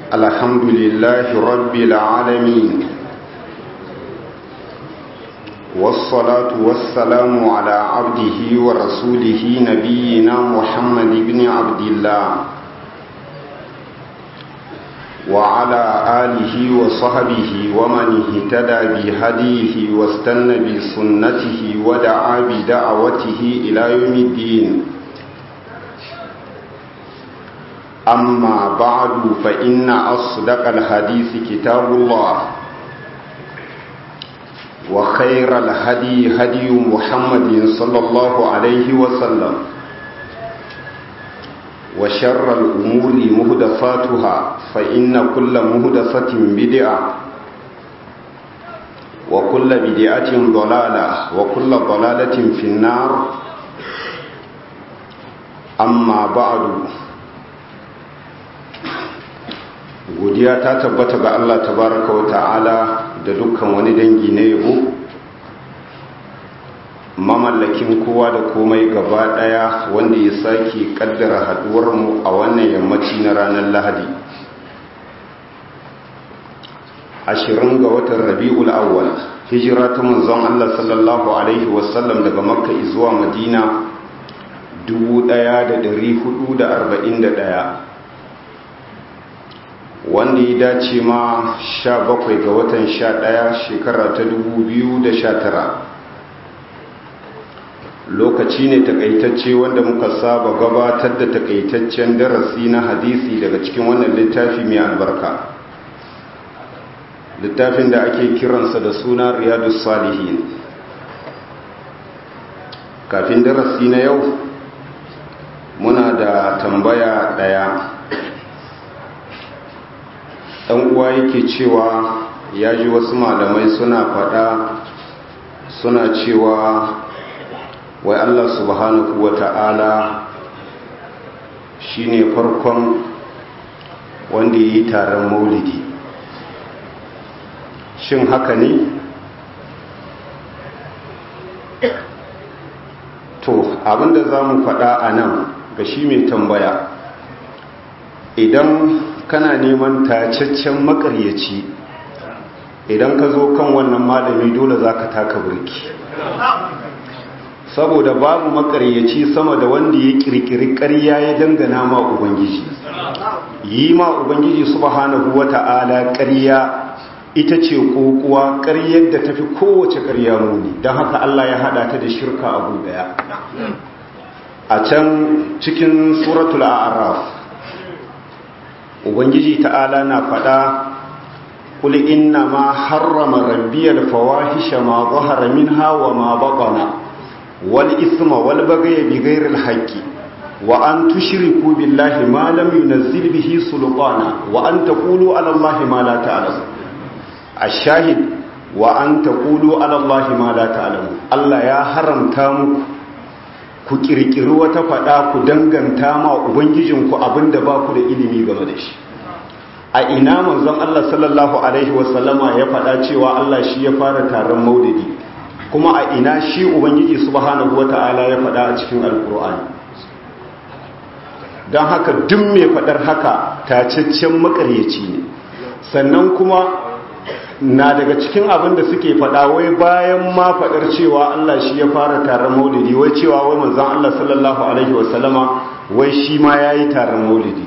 الحمد لله رب العالمين والصلاة والسلام على عبده ورسوله نبينا محمد بن عبد الله وعلى آله وصحبه ومن اهتدى بهديه واستنى بسنته ودعا بدعوته إلى يوم الدين أما بعد فإن أصدق الحديث كتاب الله وخير الهدي هدي محمد صلى الله عليه وسلم وشر الأمور مهدفاتها فإن كل مهدفة بدعة وكل بدعة ضلالة وكل ضلالة في النار أما بعد godiya ta tabbata ga Allah tabaraka wa ta'ala da dukkan wani dangi na yabo mamallakin kowa da komai gaba daya wanda ya sake kaddara haduwar mu a wannan yammaci na ranar Lahadi ashirin ga watan Rabiul Awwal hijira ta manzon Allah sallallahu alaihi wasallam daga Makka zuwa Madina 1441 wanda ya dace ma sha bakwai ga watan sha ɗaya shekara ta dubu biyu da sha tara lokaci ne takaitacce wanda muka saba gabatar da takaitaccen darasi na hadisi daga cikin wannan littafi mai albarka littafin da ake kiransa da suna riyadu salihin kafin darasi na yau muna da tambaya ɗaya ɗan uwa yake cewa ya ji wasu malamai suna faɗa suna cewa wai Allah subhanahu wa ta'ala shi ne farkon wanda ya yi taron maulidi shin haka ne? to abinda za mu faɗa a nan ga shi mai tambaya idan kana neman tacaccen makaryaci idan ka zo kan wannan malami dole za ka taka burki saboda babu makaryaci sama da wanda ya kirkiri ƙarya ya dangana ma ubangiji yi ma ubangiji subhanahu wata'ala ƙarya ita ce kokuwa ƙaryar da tafi kowace ƙarya muni don haka Allah ya hada ta da shirka abu daya a can cikin suratul a'raf ubangiji ta'ala na faɗa kul inna ma harrama rabbiyal fawahisha ma zahara minha wa ma batana wal isma wal baghy bighayril haqqi wa an tushriku billahi ma lam yunzil bihi sultana wa an taqulu ala allahi ma la ta'lamun ash-shahid wa an taqulu ala allahi ma la ta'lamun Allah ya haramta muku ku kirkiri wata fada ku danganta ma ubangijinku abinda ba ku da ilimi game da shi a ina manzon Allah sallallahu alaihi wasallama ya fada cewa Allah shi ya fara taron maulidi kuma a ina shi ubangiji subhanahu wataala ya fada a cikin alkur'ani don haka duk mai fadar haka tacaccen makaryaci ne sannan kuma na daga cikin abin da suke faɗa wai bayan ma faɗar cewa Allah shi ya fara taron maulidi wai cewa wai manzon Allah sallallahu alaihi wasallama wai shi ma yayi taron maulidi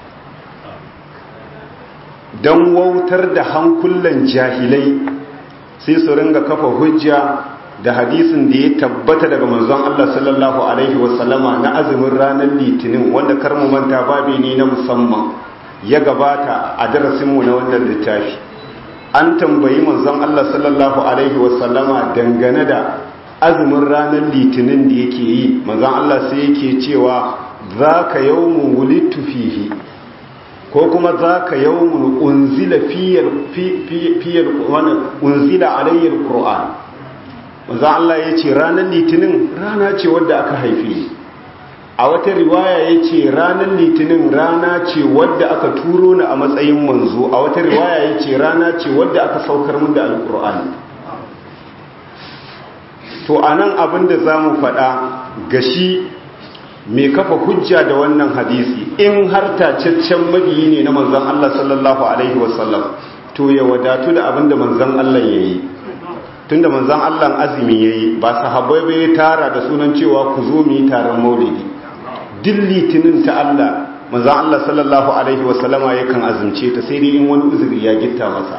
dan wautar da hankulan jahilai sai su ringa kafa hujja da hadisin da ya tabbata daga manzon Allah sallallahu alaihi wasallama na azumin ranar litinin wanda kar mu manta babi ne na musamman ya gabata a darasinmu na wannan littafi an tambayi manzon Allah sallallahu alaihi wasallama dangane da azumin ranar litinin da yake yi manzon Allah sai yake cewa zaka yawmun wulidtu fihi ko kuma zaka yawmun unzila fiyal fiyal unzila alayya alquran manzon Allah yace ranar litinin rana ce wadda aka haife ni a wata riwaya ya ce ranar litinin rana ce wadda aka turo ni a matsayin manzo a wata riwaya ya ce rana ce wadda aka saukar mun da alkur'ani to a nan abin da za mu faɗa ga shi mai kafa hujja da wannan hadisi in har tacaccen mabiyi ne na manzon Allah sallallahu alaihi wasallam to ya wadatu da abin da manzon Allah ya yi tunda manzon Allah azumi ya yi ba sahabbai bai tara da sunan cewa ku zo mu yi taron maulidi duk litinin ta Allah manzon Allah sallallahu alaihi wasallama yakan azumce ta sai dai in wani uzuri ya gitta masa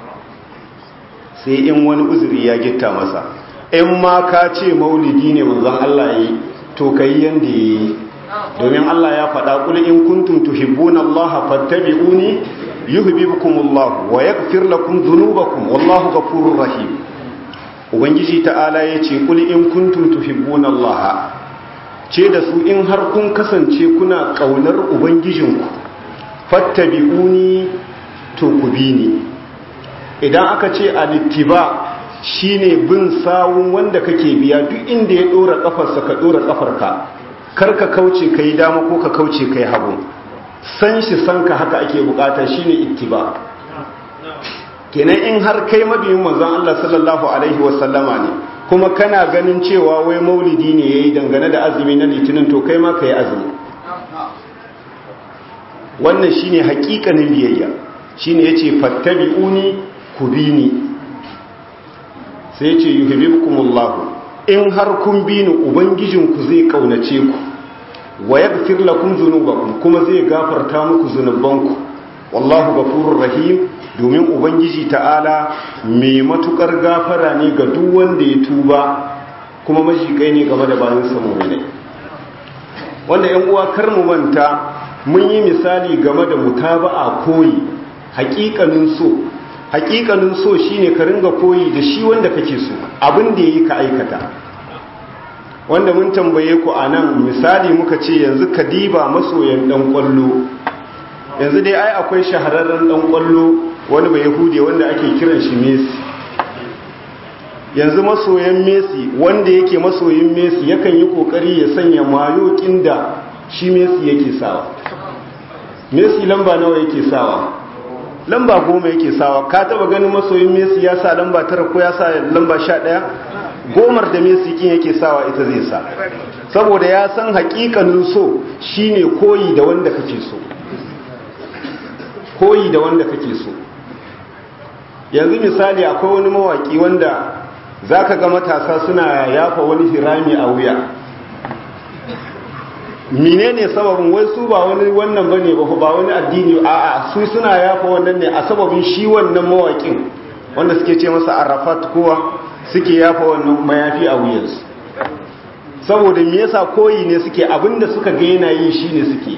sai in wani uzuri ya gitta masa in ma ka ce maulidi ne manzon Allah ya yi to kai yanda ya yi domin Allah ya faɗa kul in kuntum tuhibbuna Allah fattabi'uni yuhibbukumullah wa yaghfir lakum dhunubakum wallahu ghafurur rahim ubangiji ta'ala yace kul in kuntum tuhibbuna Allah ce da su in har kun kasance kuna kaunar ubangijinku fattabi'uni to ku bi ni idan aka ce alittiba shine bin sawun wanda kake biya duk inda ya dora kafarsa ka dora kafarka kar ka kauce kai dama ko ka kauce kai hagu san shi san ka haka ake bukata shine ittiba kenan in har kai mabiyin manzon Allah sallallahu alaihi wasallama ne kuma kana ganin cewa wai maulidi ne yayi dangane da azumi na litinin to kai ma kai azumi wannan shine hakikanin biyayya shine yace fattabi'uni kubini sai yace yuhibbukumullahu in har kun bi ni ubangijinku zai kaunace ku wa yaghfir lakum dhunubakum kuma zai gafarta muku zunubanku wallahu ghafurur rahim domin ubangiji ta'ala mai matukar gafara ne ga duk wanda ya tuba kuma majikai ne game da bayan sa mu'mini wanda yan uwa kar mu manta mun yi misali game da mutaba'a koyi haƙiƙanin so haƙiƙanin so shine ka ringa koyi da shi wanda kake so abin da yayi ka aikata wanda mun tambaye ku a nan misali muka ce yanzu kadiba masoyan dan kwallo yanzu dai ai akwai shahararren dan kwallo wani bai yahudi wanda ake kiran shi messi yanzu masoyan messi wanda yake masoyin messi yakan yi kokari ya sanya mayokin da shi messi yake sawa messi lamba nawa yake sawa lamba goma yake sawa ka taba ganin masoyin messi ya sa lamba tara ko ya sa lamba sha ɗaya gomar da messi kin yake sawa ita zai sa saboda ya san hakikanin so shine koyi da wanda kake so koyi da wanda kake so yanzu misali akwai wani mawaki wanda zaka ga matasa suna yafa wani hirami a wuya menene sababin wai su ba wani wannan bane ba ba wani addini a'a su suna yafa wannan ne a sababin shi wannan mawakin wanda suke ce masa arafat kowa suke yafa wannan mayafi a wuyansu saboda me yasa koyi ne suke abinda suka ga yana yi shine suke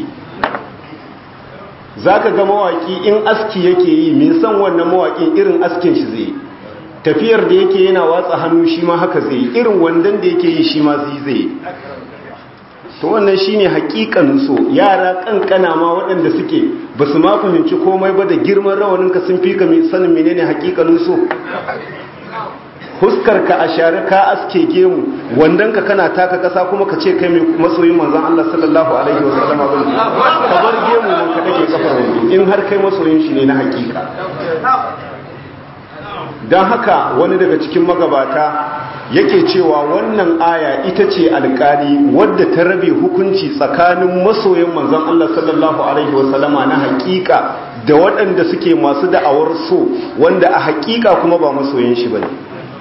zaka ga mawaki in aski yake yi me san wannan mawakin irin askin shi zai tafiyar da yake yana watsa hannu shi ma haka zai irin wandan da yake yi shi ma zai zai to wannan shine hakikanin so yara kankana ma waɗanda suke ba su ma fahimci komai ba da girman rawaninka sun fi ka sanin menene hakikanin so huskar ka a share ka aske gemu wandan ka kana taka kasa kuma ka ce kai mai masoyin manzon Allah sallallahu alaihi wa sallama bin ka bar gemu mun ka dake kafar wando in har kai masoyin shi ne na hakika dan haka wani daga cikin magabata yake cewa wannan aya ita ce alkali wadda ta rabe hukunci tsakanin masoyin manzon Allah sallallahu alaihi wa sallama na hakika da waɗanda suke masu da'awar so wanda a hakika kuma ba masoyin shi bane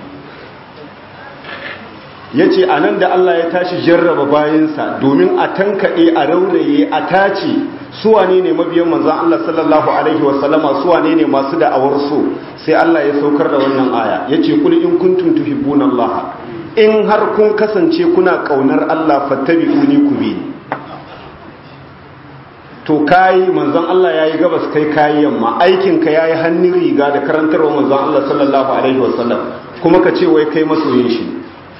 ya ce a nan da Allah ya tashi jarraba bayansa domin a tankaɗe a rauraye a tace suwane ne mabiyan manzan Allah sallallahu Alaihi wasallama suwane ne masu da'awar so sai Allah ya saukar da wannan aya ya ce kuli in kuntum tuhibbuna Allah in har kun kasance kuna ƙaunar Allah fattabi'uni ku bi to kayi manzon Allah yayi gabas kai kayi yamma aikin ka yayi hannun riga da karantarwa manzon Allah sallallahu alaihi wasallam kuma ka ce wai kai masoyin shi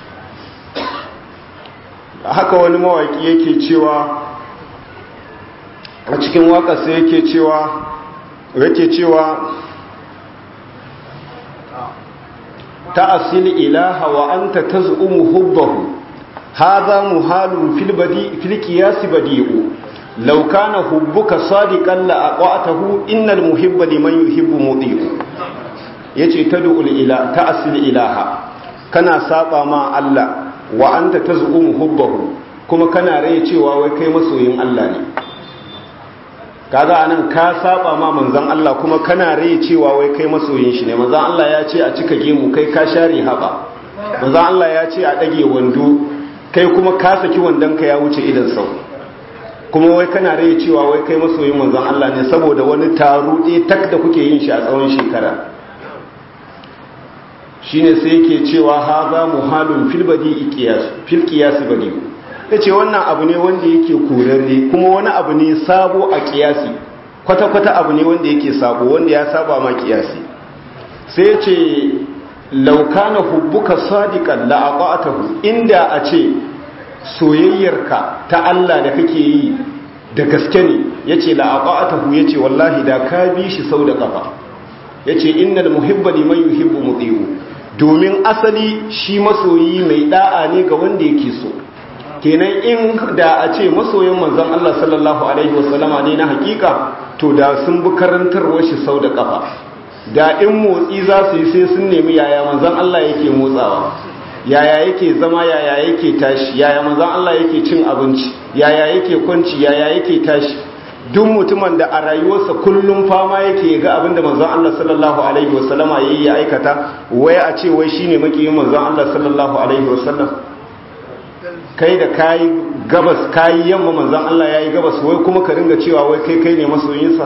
haka wani mawaki yake cewa a cikin waƙarsa yake cewa yake cewa ta asili ilaha wa anta taz'umu hubbahu hadha muhalun fil badi fil qiyas badi'u law kana hubbuka sadiqan la aqatahu innal muhibba liman yuhibbu mudi'u yace tad'u ila ta asili ilaha kana saba ma Allah wa anta taz'umu hubbahu kuma kana rai cewa wai kai masoyin Allah ne kaga anan ka saba ma manzon Allah kuma kana rai cewa wai kai masoyin shi ne manzon Allah ya ce a cika gemu kai ka share haba manzon Allah ya ce a dage wando kai kuma ka saki wandon ka ya wuce idan sau kuma wai kana rai cewa wai kai masoyin manzon Allah ne saboda wani taro ɗaya tak da kuke yin shi a tsawon shekara shine sai yake cewa haza muhalun fil badi qiyas fil qiyas badi yace wannan abu ne wanda yake kurarre kuma wani abu ne sabo a qiyasi kwata kwata abu ne wanda yake sabo wanda ya saba ma qiyasi sai yace law kana hubbuka sadiqan la aqatahu inda a ce soyayyarka ta Allah da kake yi da gaske ne yace la aqatahu yace wallahi da ka bi shi sau da kafa yace innal muhibba liman yuhibbu muti'u domin asali shi masoyi mai da'a ne ga wanda yake so kenan in da a ce masoyin manzon Allah sallallahu alaihi wasallama ne na hakika to da sun bi karantarwar shi sau da kafa da in motsi za su yi sai sun nemi yaya manzon Allah yake motsawa yaya yake zama yaya yake tashi yaya manzon Allah yake cin abinci yaya yake kwanci yaya yake tashi duk mutumin da a rayuwarsa kullum fama yake ga abin da manzon Allah sallallahu alaihi wasallama yayi ya aikata wai a ce wai shine makiyin manzon Allah sallallahu alaihi wasallam kai da kai gabas kai yamma manzon Allah yayi gabas wai kuma ka ringa cewa wai kai kai ne masoyinsa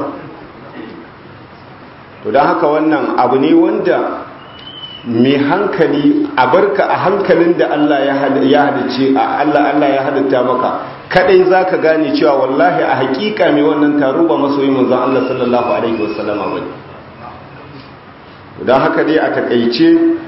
to dan haka wannan abu ne wanda mai hankali a barka a hankalin da Allah ya halice a Allah Allah ya halitta maka kadai zaka gane cewa wallahi a hakika mai wannan taro ba masoyi manzon Allah sallallahu alaihi wasallama bane don haka dai a takaice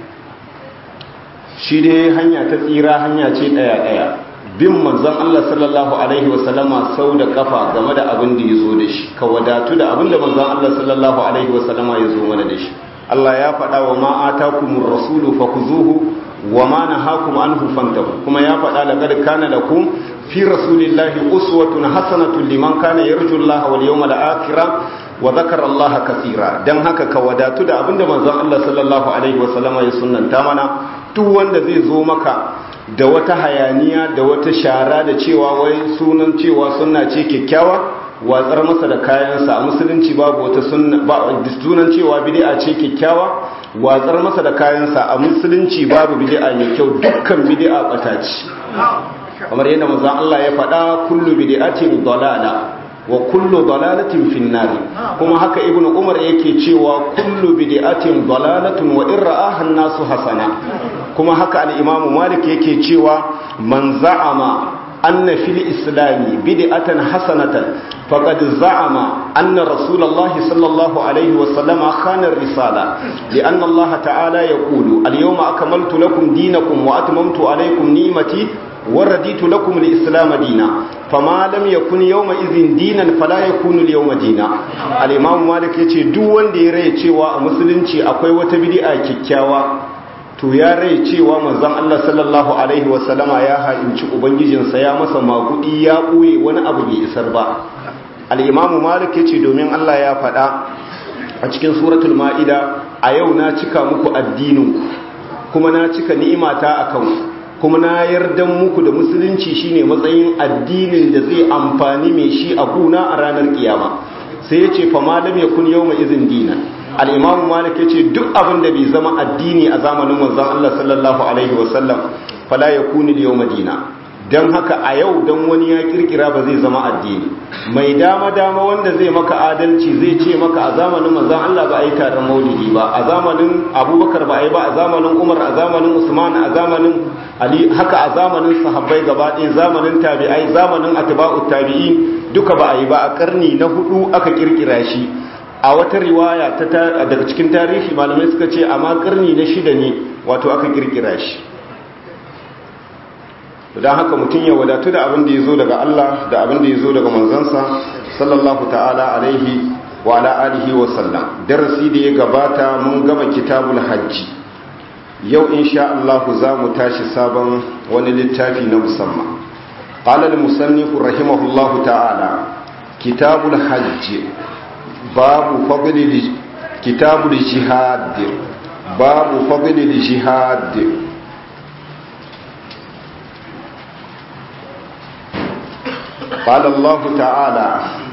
shi dai hanya ta tsira hanya ce daya daya bin manzon Allah sallallahu alaihi wasallama sau da kafa game da abin da yazo da shi ka wadatu da abin da manzon Allah sallallahu alaihi wasallama yazo mana da shi Allah ya faɗa wa ma atakumur rasulu fakhuzuhu wa ma nahakum anhu fantahu kuma ya faɗa laqad kana lakum fi rasulillahi uswatun hasanatun liman kana yarju Allah wal yawmal akhir wa dhakara Allah kaseera dan haka ka wadatu da abinda manzon Allah sallallahu alaihi wa sallama ya sunnanta mana duk wanda zai zo maka da wata hayaniya da wata shara da cewa wai sunan cewa sunna ce kyakkyawa watsar masa da kayansa a musulunci babu wata sunna ba sunan cewa bid'a ce kyakkyawa watsar masa da kayansa a musulunci babu bid'a mai kyau dukkan bid'a bata ce kamar yadda manzon Allah ya faɗa kullu bid'atin dalala wa kullu dalalatin finnar kuma haka ibnu umar yake cewa kullu bid'atin dalalatun wa in ra'aha an-nasu hasana kuma haka al-imam malik yake cewa man za'ama أن في الإسلام بدعة حسنة فقد زعم أن رسول الله صلى الله عليه وسلم خان الرسالة لأن الله تعالى يقول اليوم أكملت لكم دينكم وأتممت عليكم نيمتي ورديت لكم الإسلام دينا فما لم يكن يومئذ دينا فلا يكون اليوم دينا الإمام مالك يتي دوان دي ري cewa a musulunci akwai wata bid'a kikkiawa to ya rai cewa manzon Allah sallallahu alaihi wasallama ya ha'inci ubangijinsa ya masa makudi ya ɓoye wani abu bai isar ba al-imam malik yace domin Allah ya faɗa a cikin suratul ma'ida a yau na cika muku addinin kuma na cika ni'imata akan kuma na yardan muku da musulunci shine matsayin addinin da zai amfani mai shi a guna a ranar kiyama sai yace fa malam yakun yawma izin dinan al'imamu malik ya ce duk abin da bai zama addini a zamanin manzan Allah sallallahu Alaihi wasallam fala ya kuni yau madina don haka a yau don wani ya kirkira ba zai zama addini mai dama-dama wanda zai maka adalci zai ce maka a zamanin manzan Allah ba a yi taron maulidi ba a zamanin abubakar ba a yi ba a zamanin umar a zamanin usman a zamanin ali haka a zamanin sahabbai gaba ɗaya zamanin tabi'ai zamanin atba'ut tabi'in duka ba a yi ba a karni na hudu aka kirkira shi a wata riwaya daga cikin tarihi malamai suka ce amma karni na shida ne wato aka kirkira shi don haka mutum ya wadatu da abin da ya zo daga Allah da abin da ya zo daga manzansa sallallahu ta'ala alaihi wa ala alihi wa sallam darasi da ya gabata mun gama kitabul hajji yau insha Allah za mu tashi sabon wani littafi na musamman qala al-musannif rahimahullahu ta'ala kitabul hajji babu fadlil kitabul jihad babu fadlil jihad قال الله تعالى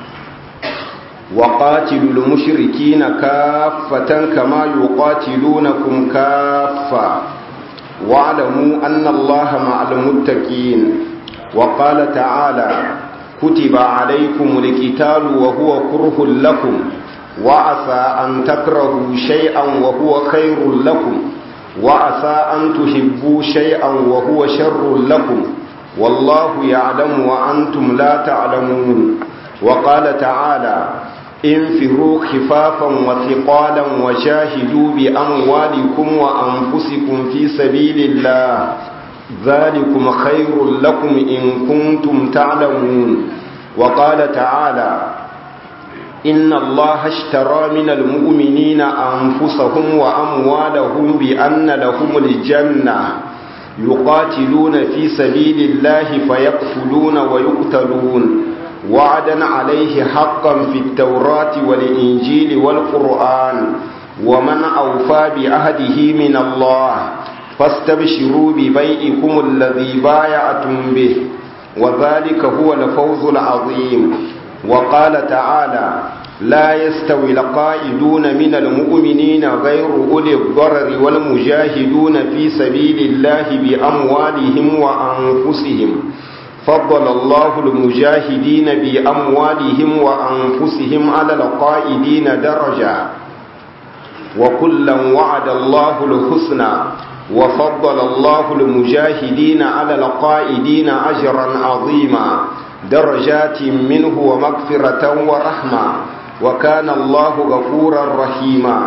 وقاتلوا المشركين كافة كما يقاتلونكم كافة واعلموا أن الله مع المتقين وقال تعالى كتب عليكم القتال وهو كره لكم وعسى أن تكرهوا شيئا وهو خير لكم وعسى أن تحبوا شيئا وهو شر لكم والله يعلم وأنتم لا تعلمون وقال تعالى انفروا خفافا وثقالا وجاهدوا بأموالكم وأنفسكم في سبيل الله ذلكم خير لكم إن كنتم تعلمون وقال تعالى إن الله اشترى من المؤمنين أنفسهم وأموالهم بأن لهم الجنة يقاتلون في سبيل الله فيقتلون ويقتلون وعدا عليه حقا في التوراة والإنجيل والقرآن ومن أوفى بعهده من الله فاستبشروا ببيئكم الذي بايعتم به وذلك هو الفوز العظيم وقال تعالى لا يستوي القائدون من المؤمنين غير أولي الضرر والمجاهدون في سبيل الله بأموالهم وأنفسهم فضل الله المجاهدين بأموالهم وأنفسهم على القائدين درجة وكلا وعد الله الحسنى وفضل الله المجاهدين على القائدين أجرا عظيما درجات منه ومغفرة ورحمة وكان الله غفورا رحيما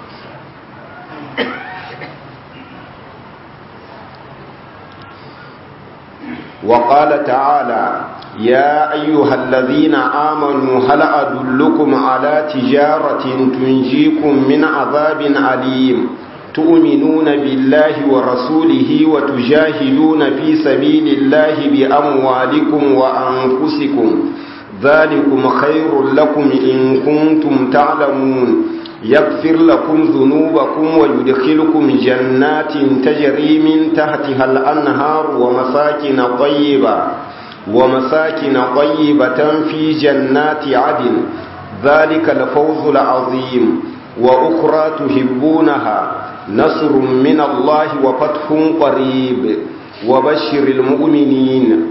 وقال تعالى يا أيها الذين آمنوا هل أدلكم على تجارة تنجيكم من عذاب أليم تؤمنون بالله ورسوله وتجاهدون في سبيل الله بأموالكم وأنفسكم ذلكم خير لكم إن كنتم تعلمون يغفر لكم ذنوبكم ويدخلكم جنات تجري من تحتها الأنهار ومساكن طيبة ومساكن طيبة في جنات عدن ذلك الفوز العظيم وأخرى تحبونها نصر من الله وفتح قريب وبشر المؤمنين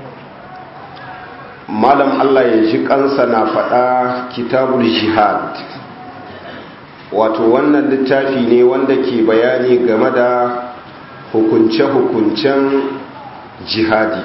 malam Allah ya ji kansa na faɗa kitabul jihad wato wannan littafi ne wanda ke bayani game da hukunce-hukuncen jihadi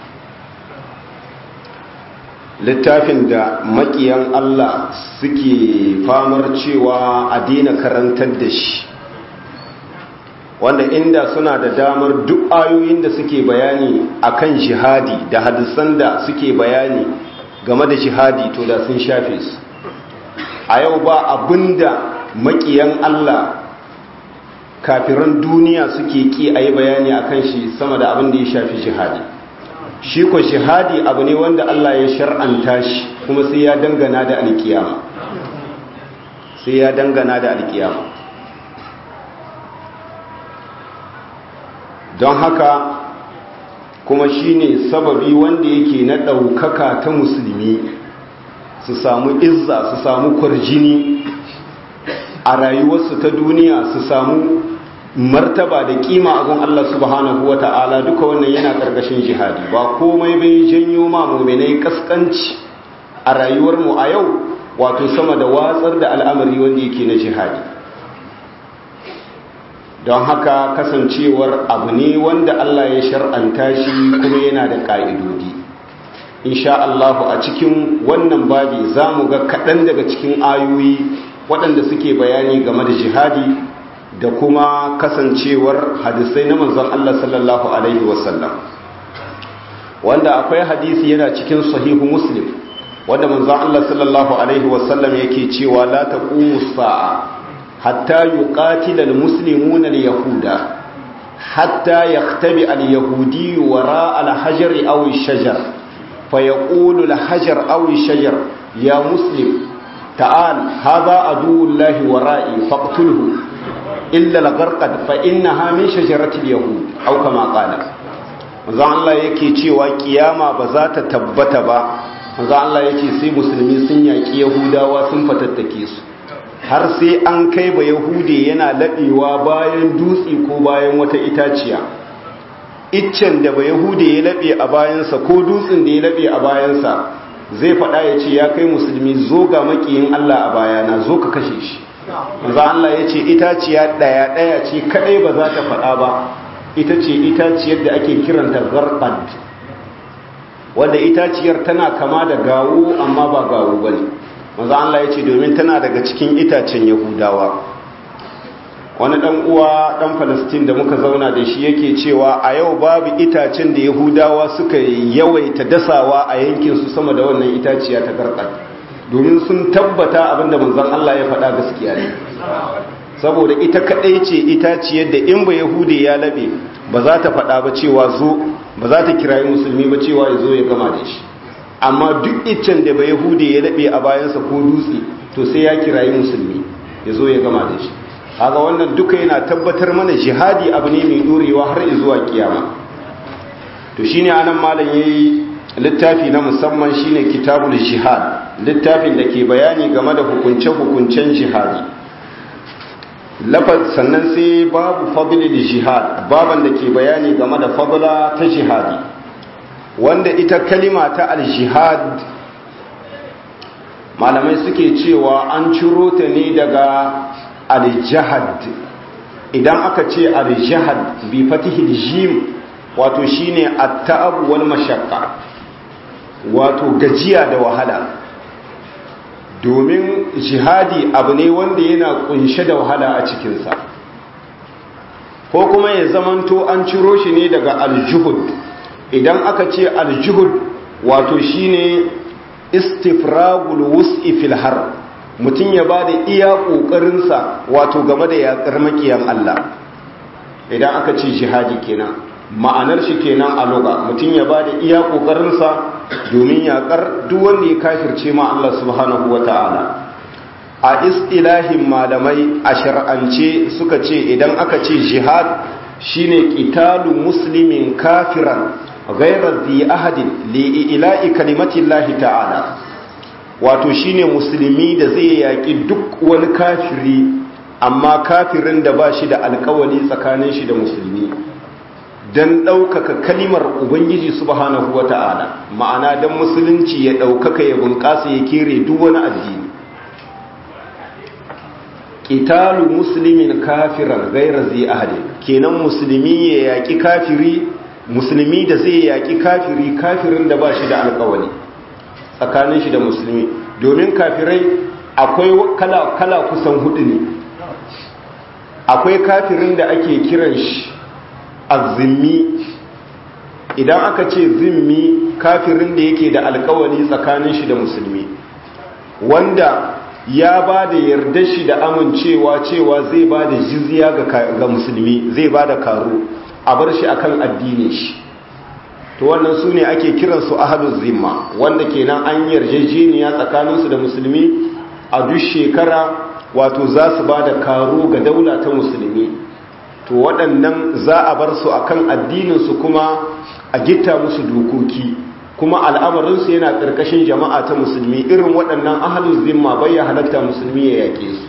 littafin da makiyan Allah suke famar cewa a daina karantar da shi wanda inda suna da damar duk ayoyin da suke bayani akan jihadi da hadisan da suke bayani game da jihadi to da sun shafe su a yau ba abinda makiyan Allah kafiran duniya suke ki a yi bayani akan shi sama da abin da ya shafi jihadi shi ko jihadi abu ne wanda Allah ya shar'anta shi kuma sai ya dangana da alkiyama sai ya dangana da alkiyama don haka kuma shine sababi wanda yake na ɗaukaka ta musulmi su samu izza su samu kwarjini a rayuwarsu ta duniya su samu martaba da kima a gun Allah subhanahu wa ta'ala duka wannan yana ƙarƙashin jihadi ba komai bai janyo ma muminai kaskanci a rayuwarmu a yau wato sama da watsar da al'amari wanda yake na jihadi don haka kasancewar abu ne wanda Allah ya shar'anta shi kuma yana da ƙa'idodi insha Allah a cikin wannan babi za mu ga kaɗan daga cikin ayoyi waɗanda suke bayani game da jihadi da kuma kasancewar hadisai na manzon Allah sallallahu alaihi wasallam wanda akwai hadisi yana cikin sahihu muslim wanda manzon Allah sallallahu alaihi wasallam yake cewa la taqumu sa'a حتى يقاتل المسلمون اليهود حتى يختبئ اليهودي وراء الحجر أو الشجر فيقول الحجر أو الشجر يا مسلم تعال هذا عدو الله ورائي فاقتله إلا الغرقد فإنها من شجرة اليهود أو كما قال manzon Allah yake cewa kiyama ba za ta tabbata ba manzon Allah yake sai musulmi sun yaki yahudawa sun fatattake su har sai an kai ba yahude yana laɓewa bayan dutse ko bayan wata itaciya iccen da ba yahude ya laɓe a bayansa ko dutsen da ya laɓe a bayansa zai faɗa ya ce ya kai musulmi zo ga makiyin Allah a bayana zo ka kashe shi za Allah ya ce itaciya ɗaya ɗaya ce kaɗai ba za ta faɗa ba ita ce itaciyar da ake kiranta garqad wanda itaciyar tana kama da gawo amma ba gawo ba ne maza Allah ya ce domin tana daga cikin itacen yahudawa wani ɗan uwa ɗan falastin da muka zauna da shi yake cewa a yau babu itacen da yahudawa suka yawaita dasawa a yankinsu sama da wannan itaciya ta garkar domin sun tabbata abinda manzan Allah ya faɗa gaskiya ne saboda ita kaɗai ce itaciyar da in ba yahudi ya laɓe ba za ta faɗa ba cewa zo ba za ta kirayi musulmi ba cewa ya zo ya gama da shi amma duk iccen da ba yahudi ya laɓe a bayansa ko dutse to sai ya kirayi musulmi ya zo ya gama da shi kaga wannan duka yana tabbatar mana jihadi abu ne mai dorewa har zuwa kiyama to shine anan malam yayi littafi na musamman shine kitabul jihad littafin da ke bayani game da hukunce hukuncen jihadi lafaz sannan sai babu fadlil jihad baban da ke bayani game da fadla ta jihadi wanda ita kalima ta al-jihad malamai suke cewa an ciro ta ne daga al-jahad idan aka ce al-jahad bi fatihil jim wato shine at-ta'ab wal mashaqqa wato gajiya da wahala domin jihadi abu ne wanda yana kunshe da wahala a cikinsa ko kuma ya zamanto an ciro shi ne daga al-juhud idan aka ce al-juhud wato shine istifragul wus'i fil har mutum ya ba da iya ƙoƙarinsa wato game da yaƙar makiyan Allah idan aka ce jihadi kenan ma'anar shi kenan a loga mutum ya ba da iya ƙoƙarinsa domin yaƙar duk wanda ya kafirce ma Allah subhanahu wa ta'ala a istilahin malamai a shar'ance suka ce idan aka ce jihad shine qitalu muslimin kafiran ghayra dhi ahadin li ila'i kalimatillahi ta'ala wato shine musulmi da zai yaƙi duk wani kafiri amma kafirin da ba shi da alkawali tsakanin shi da musulmi don ɗaukaka kalimar ubangiji subhanahu wa ta'ala ma'ana don musulunci ya ɗaukaka ya bunƙasa ya kere duk wani addini ƙitalu musulmin kafiran gaira zai ahadin kenan musulmi ya yaƙi kafiri musulmi da zai yaƙi kafiri kafirin da ba shi da alkawali tsakanin shi da musulmi domin kafirai akwai kala, kala kusan hudu ne akwai kafirin da ake kiran shi azimmi idan aka ce zimmi kafirin da yake da alkawali tsakanin shi da musulmi wanda ya ba da yarda shi da amincewa cewa zai ba da jizya ga musulmi zai ba da karo a bar shi akan addinin shi to wannan su ne ake kiransu ahadun zimma wanda kenan an yarjejeniya tsakaninsu da musulmi a duk shekara wato za su ba da karo ga daula ta musulmi to waɗannan za a bar su akan addininsu kuma a gitta musu dokoki kuma al'amarinsu yana ƙarƙashin jama'a ta musulmi irin waɗannan ahadun zimma bai ya halatta musulmi ya yaƙe su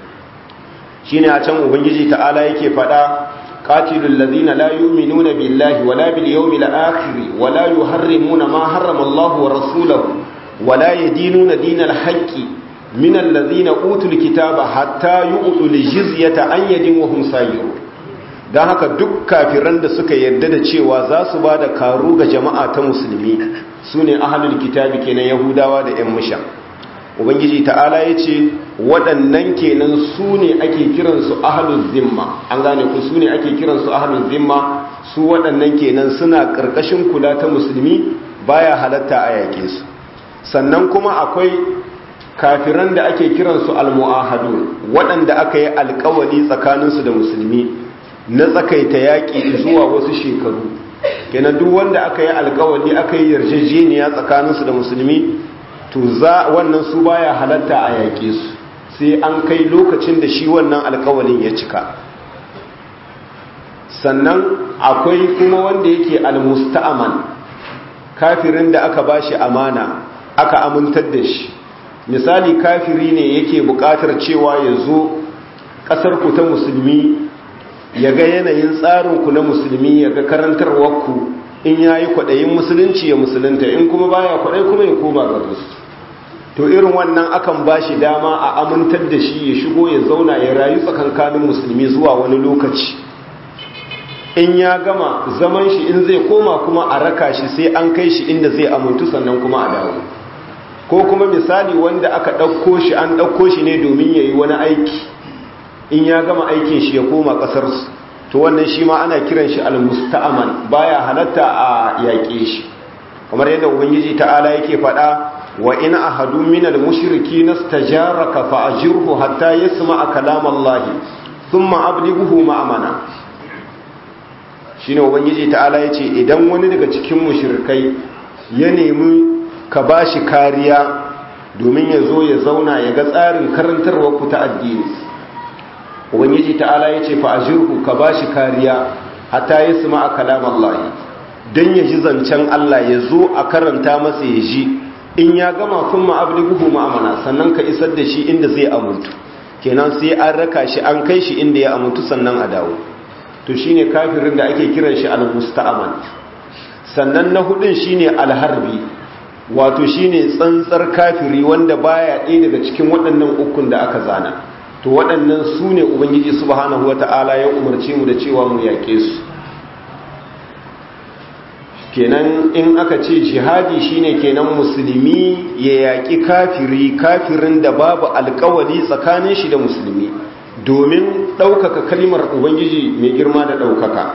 shine a can ubangiji ta'ala yake faɗa قاتلوا الذين لا يؤمنون بالله ولا باليوم الآخر ولا يحرمون ما حرم الله ورسوله ولا يدينون دين الحق من الذين أوتوا الكتاب حتى يؤتوا الجزية عن يد وهم سايرون don haka duk kafiran da suka yarda da cewa za su ba da karu ga jama'a ta musulmi su ne ahalul kitabi kenan yahudawa da 'yan musha ubangiji ta'ala ya ce waɗannan kenan su ne ake kiransu ahalul zimma an gane ku su ne ake kiransu ahalul zimma su waɗannan kenan suna ƙarƙashin kula ta musulmi baya halatta a yaƙe su sannan kuma akwai kafiran da ake kiransu almu'ahadun waɗanda aka yi alƙawali tsakaninsu da musulmi na tsakaita yaƙi zuwa wasu shekaru kenan duk wanda aka yi alƙawali aka yi yarjejeniya tsakaninsu da musulmi to za wannan su baya halatta a yaƙe su sai an kai lokacin da shi wannan alkawalin ya cika sannan akwai kuma wanda yake almusta'aman kafirin da aka bashi amana aka amintar da shi misali kafiri ne yake buƙatar cewa ya zo ƙasarku ta musulmi ya ga yanayin tsarinku na musulmi ya ga karantarwarku in ya yi kwaɗayin musulunci ya musulunta in kuma baya kwaɗai kuma ya koma ga to irin wannan akan ba shi dama a amintar da shi ya shigo ya zauna ya rayu tsakankanin musulmi zuwa wani lokaci in ya gama zaman shi in zai koma kuma a raka shi sai an kai shi inda zai amintu sannan kuma a dawo ko kuma misali wanda aka ɗauko shi an ɗauko shi ne domin ya yi wani aiki in ya gama aikin shi ya koma ƙasarsu to wannan shi ma ana kiran shi al-musta'aman baya halatta a yaƙe shi kamar yadda ubangiji ta'ala yake faɗa wa in ahadu min al-mushriki nastajaraka fa ajirhu hatta yasma'a kalam Allah thumma ablighuhu ma'amana shine ubangiji ta'ala yace idan wani daga cikin mushrikai ya nemi ka bashi kariya domin ya zo ya zauna ya ga tsarin karantarwar ku ta addini ubangiji ta'ala yace fa ajirhu ka bashi kariya hatta yasma'a kalam Allah dan ya ji zancen Allah ya zo a karanta masa ya ji in ya gama sun ma'abliguhu ma'amana sannan ka isar da shi inda zai amuntu kenan sai an raka shi an kai shi inda ya amuntu sannan a dawo to shine kafirin da ake kiran shi al-musta'aman sannan na hudun shine al-harbi wato shine tsantsar kafiri wanda baya ɗaya daga cikin waɗannan ukun da aka zana to waɗannan su ne ubangiji subhanahu wata'ala ya umarce mu da cewa mu yaƙe su kenan in aka ce jihadi shine kenan musulmi ya yaƙi kafiri kafirin da babu alkawali tsakanin shi da musulmi domin ɗaukaka kalimar ubangiji mai girma da ɗaukaka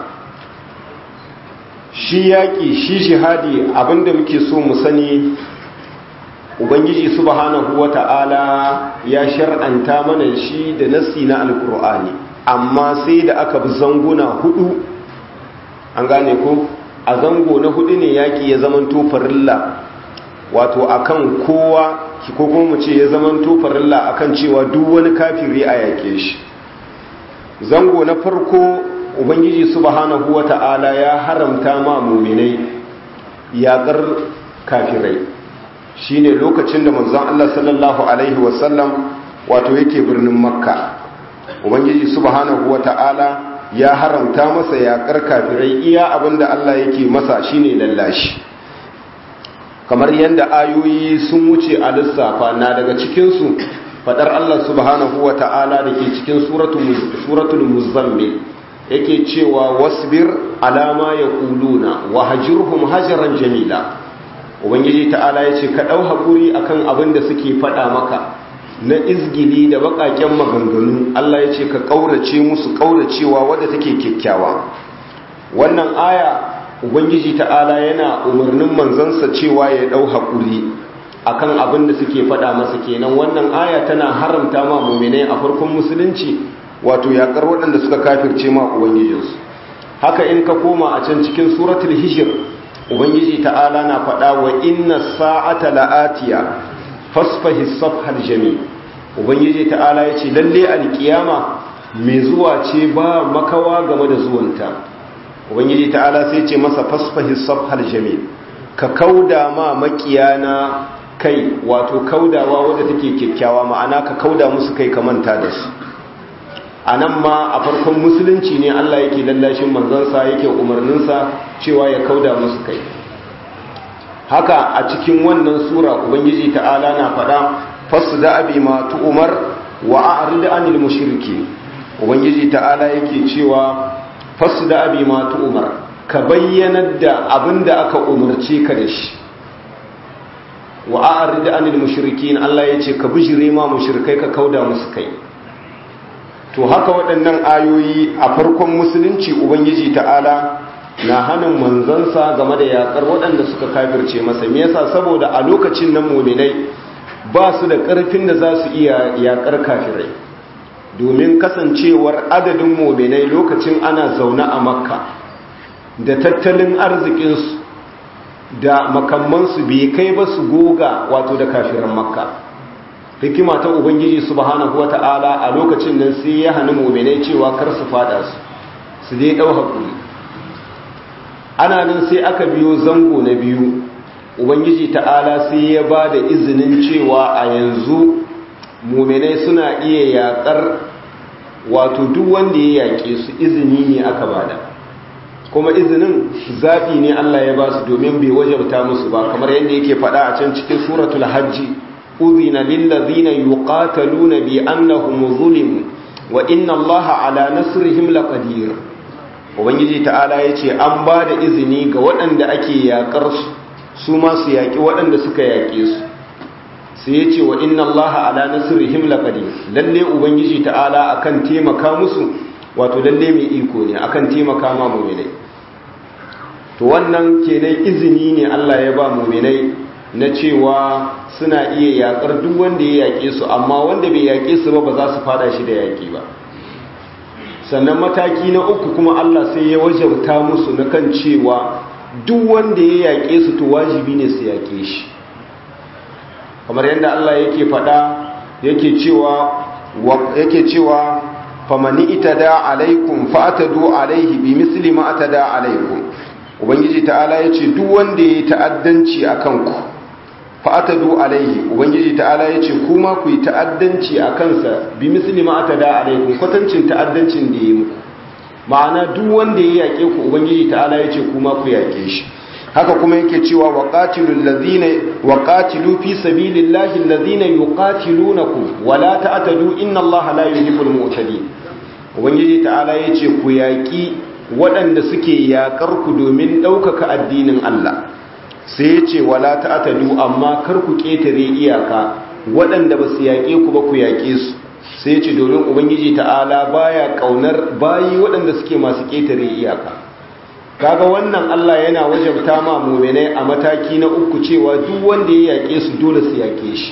shi yaƙi shi jihadi abinda muke so mu sani ubangiji subhanahu wata'ala ya shar'anta mana shi da nassi na alkur'ani amma sai da aka bi zanguna hudu an gane ko a zango na hudu ne yaƙi ya zaman farilla wato akan kowa ko kuma mu ce ya zaman farilla akan cewa duk wani kafiri a yaƙe shi zango na farko ubangiji subhanahu wata'ala ya haramta ma muminai yaƙar kafirai shine lokacin da manzon Allah sallallahu alaihi wasallam wato yake birnin makka ubangiji subhanahu wata'ala ya haramta masa yaƙar kafirai iya abinda Allah yake masa shine lallashi kamar yadda ayoyi sun wuce a lissafa na daga cikinsu fadar Allah subhanahu wa ta'ala da ke cikin suratul muzammil yake cewa wasbir alama ya kuluna wa hajirhum hajaran jamila ubangiji ta'ala ya ce ka ɗau haƙuri akan abin da suke faɗa maka na izgili da baƙaƙen maganganu Allah ya ce ka ƙaurace musu ƙauracewa wadda take kyakkyawa wannan aya ubangiji ta'ala yana umarnin manzansa cewa ya ɗau haƙuri akan abin da suke faɗa masa kenan wannan aya tana haramta ma muminai a farkon musulunci wato yaƙar waɗanda suka kafirce ma ubangijinsu haka in ka koma a can cikin suratul hijir ubangiji ta'ala na faɗa wa inna sa'ata la'atiya fasfahi safhal jami ubangiji ta'ala ya ce lalle alkiyama mai zuwa ce ba makawa game da zuwanta ubangiji ta'ala sai ce masa fasfahi safhal jami ka kauda ma makiyana kai wato kaudawa wadda take kyakkyawa ma'ana ka kauda musu kai ka manta da su a nan ma a farkon musulunci ne Allah yake lallashin manzansa yake umarninsa cewa ya kauda musu kai haka a cikin wannan sura ubangiji ta'ala na faɗa fasu da abi ma tu'umar wa a'rid anil mushriki ubangiji ta'ala yake cewa fasu da abi ma tu'umar ka bayyanar da abinda aka umarce ka da shi wa a'rid anil mushrikin Allah yace ka bijire ma mushrikai ka kauda musu kai to haka waɗannan ayoyi a farkon musulunci ubangiji ta'ala na hannun manzansa game da yakar waɗanda suka kafirce masa me yasa saboda a lokacin nan muminai ba su da ƙarfin da za su iya yakar kafirai domin kasancewar adadin muminai lokacin ana zaune a makka da tattalin arzikinsu da makamansu bai kai ba su goga wato da kafiran makka hikima ta ubangiji subhanahu wata'ala a lokacin nan sai ya hana mu'minai cewa kar su fada su su dai ɗau haƙuri ana nan sai aka biyo zango na biyu ubangiji ta'ala sai ya ba da izinin cewa a yanzu muminai suna iya yaƙar wato duk wanda ya yaƙe su izini ne aka bada kuma izinin zaɓi ne Allah ya ba su domin bai wajabta musu ba kamar yadda yake faɗa a can cikin suratul hajji uzina lillazina yuqataluna bi annahum zulimu wa inna Allaha ala nasrihim laqadir ubangiji ta'ala yace an ba da izini ga waɗanda ake yaƙar su su ma su yaƙi waɗanda suka yaƙe su sai yace wa inna Allaha ala nasrihim laqadir lalle ubangiji ta'ala akan taimaka musu wato lalle mai iko ne akan taimaka ma mu'minai to wannan kenan izini ne Allah ya ba mu'minai na cewa suna iya yakar duk wanda ya yake su amma wanda bai yake su ba ba za su fada shi da yaki ba sannan mataki na uku kuma Allah sai ya wajabta musu na kan cewa duk wanda ya yake su to wajibi ne su yake shi kamar yadda Allah yake faɗa yake cewa yake cewa famani itada alaikum fa'tadu alaihi bi misli ma atada alaikum ubangiji ta'ala yace duk wanda yayi ta'addanci akan ku fa'tadu alaihi ubangiji ta'ala yace kuma ku yi ta'addanci akan sa bi misli ma atada alaikum kwatancin ta'addancin da yayi muku ma'ana duk wanda ya yake ku ubangiji ta'ala yace kuma ku yake shi haka kuma yake cewa waqatilul ladina waqatilu fi sabilillahi alladhina yuqatilunakum wala ta'tadu inna allaha la yuhibbul mu'tadin ubangiji ta'ala yace ku yaki waɗanda suke yakar ku domin ɗaukaka addinin Allah sai yace wala ta'tadu amma kar ku ketare iyaka waɗanda ba su yaƙe ku ba ku yaƙe su sai yace domin ubangiji ta'ala baya kaunar bayi waɗanda suke masu ketare iyaka kaga wannan Allah yana wajabta ma mu'minai a mataki na uku cewa duk wanda ya yake su dole su yake shi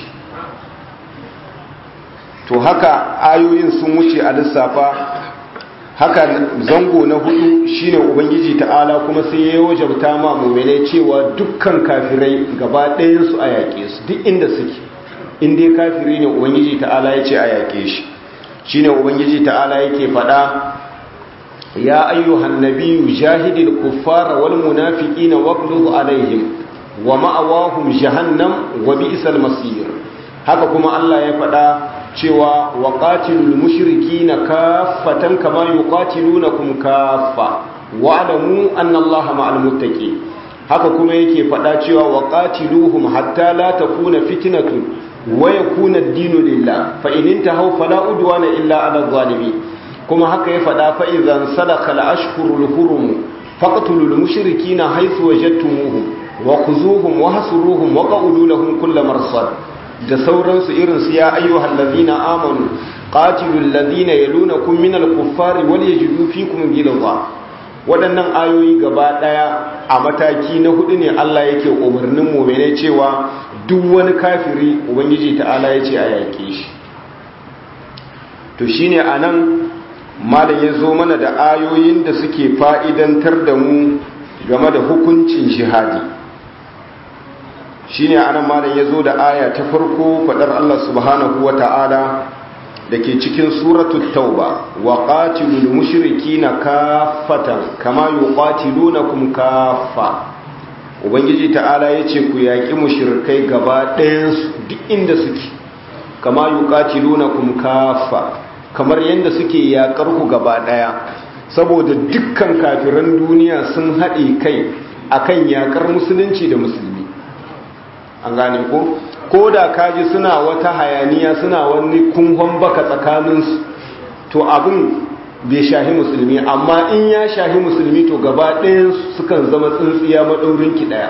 to haka ayoyin sun wuce a lissafa haka zango na hudu shine ubangiji ta'ala kuma sai ya wajabta ma mu'minai cewa dukkan kafirai gaba ɗayan su a yake su duk inda suke in dai kafiri ne ubangiji ta'ala ya ce a yake shi shine ubangiji ta'ala yake faɗa يا أيها النبي جاهد الكفار والمنافقين واغلظ عليهم ومأواهم جهنم وبئس المصير haka kuma Allah ya faɗa cewa waqatilul mushrikina kaffatan kama yuqatilunakum kaffa wa'lamu anna Allaha ma'al muttaqin haka kuma yake faɗa cewa waqatiluhum hatta la takuna fitnatun wa yakuna ad-dinu lillah fa in intahu fala udwana illa 'ala adh-dhalimin kuma haka ya faɗa fa'izan sadaka al'ashkurul hurum faƙatulul mushiriki na haisu wajattumuhum wa kuzuhum wa hasuruhum wa ƙa'udulahun kulla marsad da sauransu irinsu ya ayyuhal lazina amanu ƙatilul lazina ya luna kun minal kuffari wal ya jidu fi kun gilza waɗannan ayoyi gaba ɗaya a mataki na hudu ne Allah yake umarnin mummune cewa duk wani kafiri ubangiji ta'ala ya ce a yaƙe shi to shine a nan malam ya zo mana da ayoyin da suke fa'idantar da mu game da hukuncin jihadi shi ne anan malam ya zo da aya ta farko faɗar Allah subhanahu wa ta'ala da ke cikin suratul tauba wa ƙatilul mushiriki na kafatan kama yi ƙatilu na kum kafa ubangiji ta'ala ya ce ku yaƙi mushirikai gaba ɗayansu duk inda suke kama yi ƙatilu na kum kafa kamar yadda suke yakar ku gaba daya saboda dukkan kafiran duniya sun haɗe kai akan yakar musulunci da musulmi an gane ko ko da kaji suna wata hayaniya suna wani kunhon baka tsakaninsu to abin bai shahi musulmi amma in ya shahi musulmi to gaba ɗayan sukan zama tsintsiya maɗaurinki ɗaya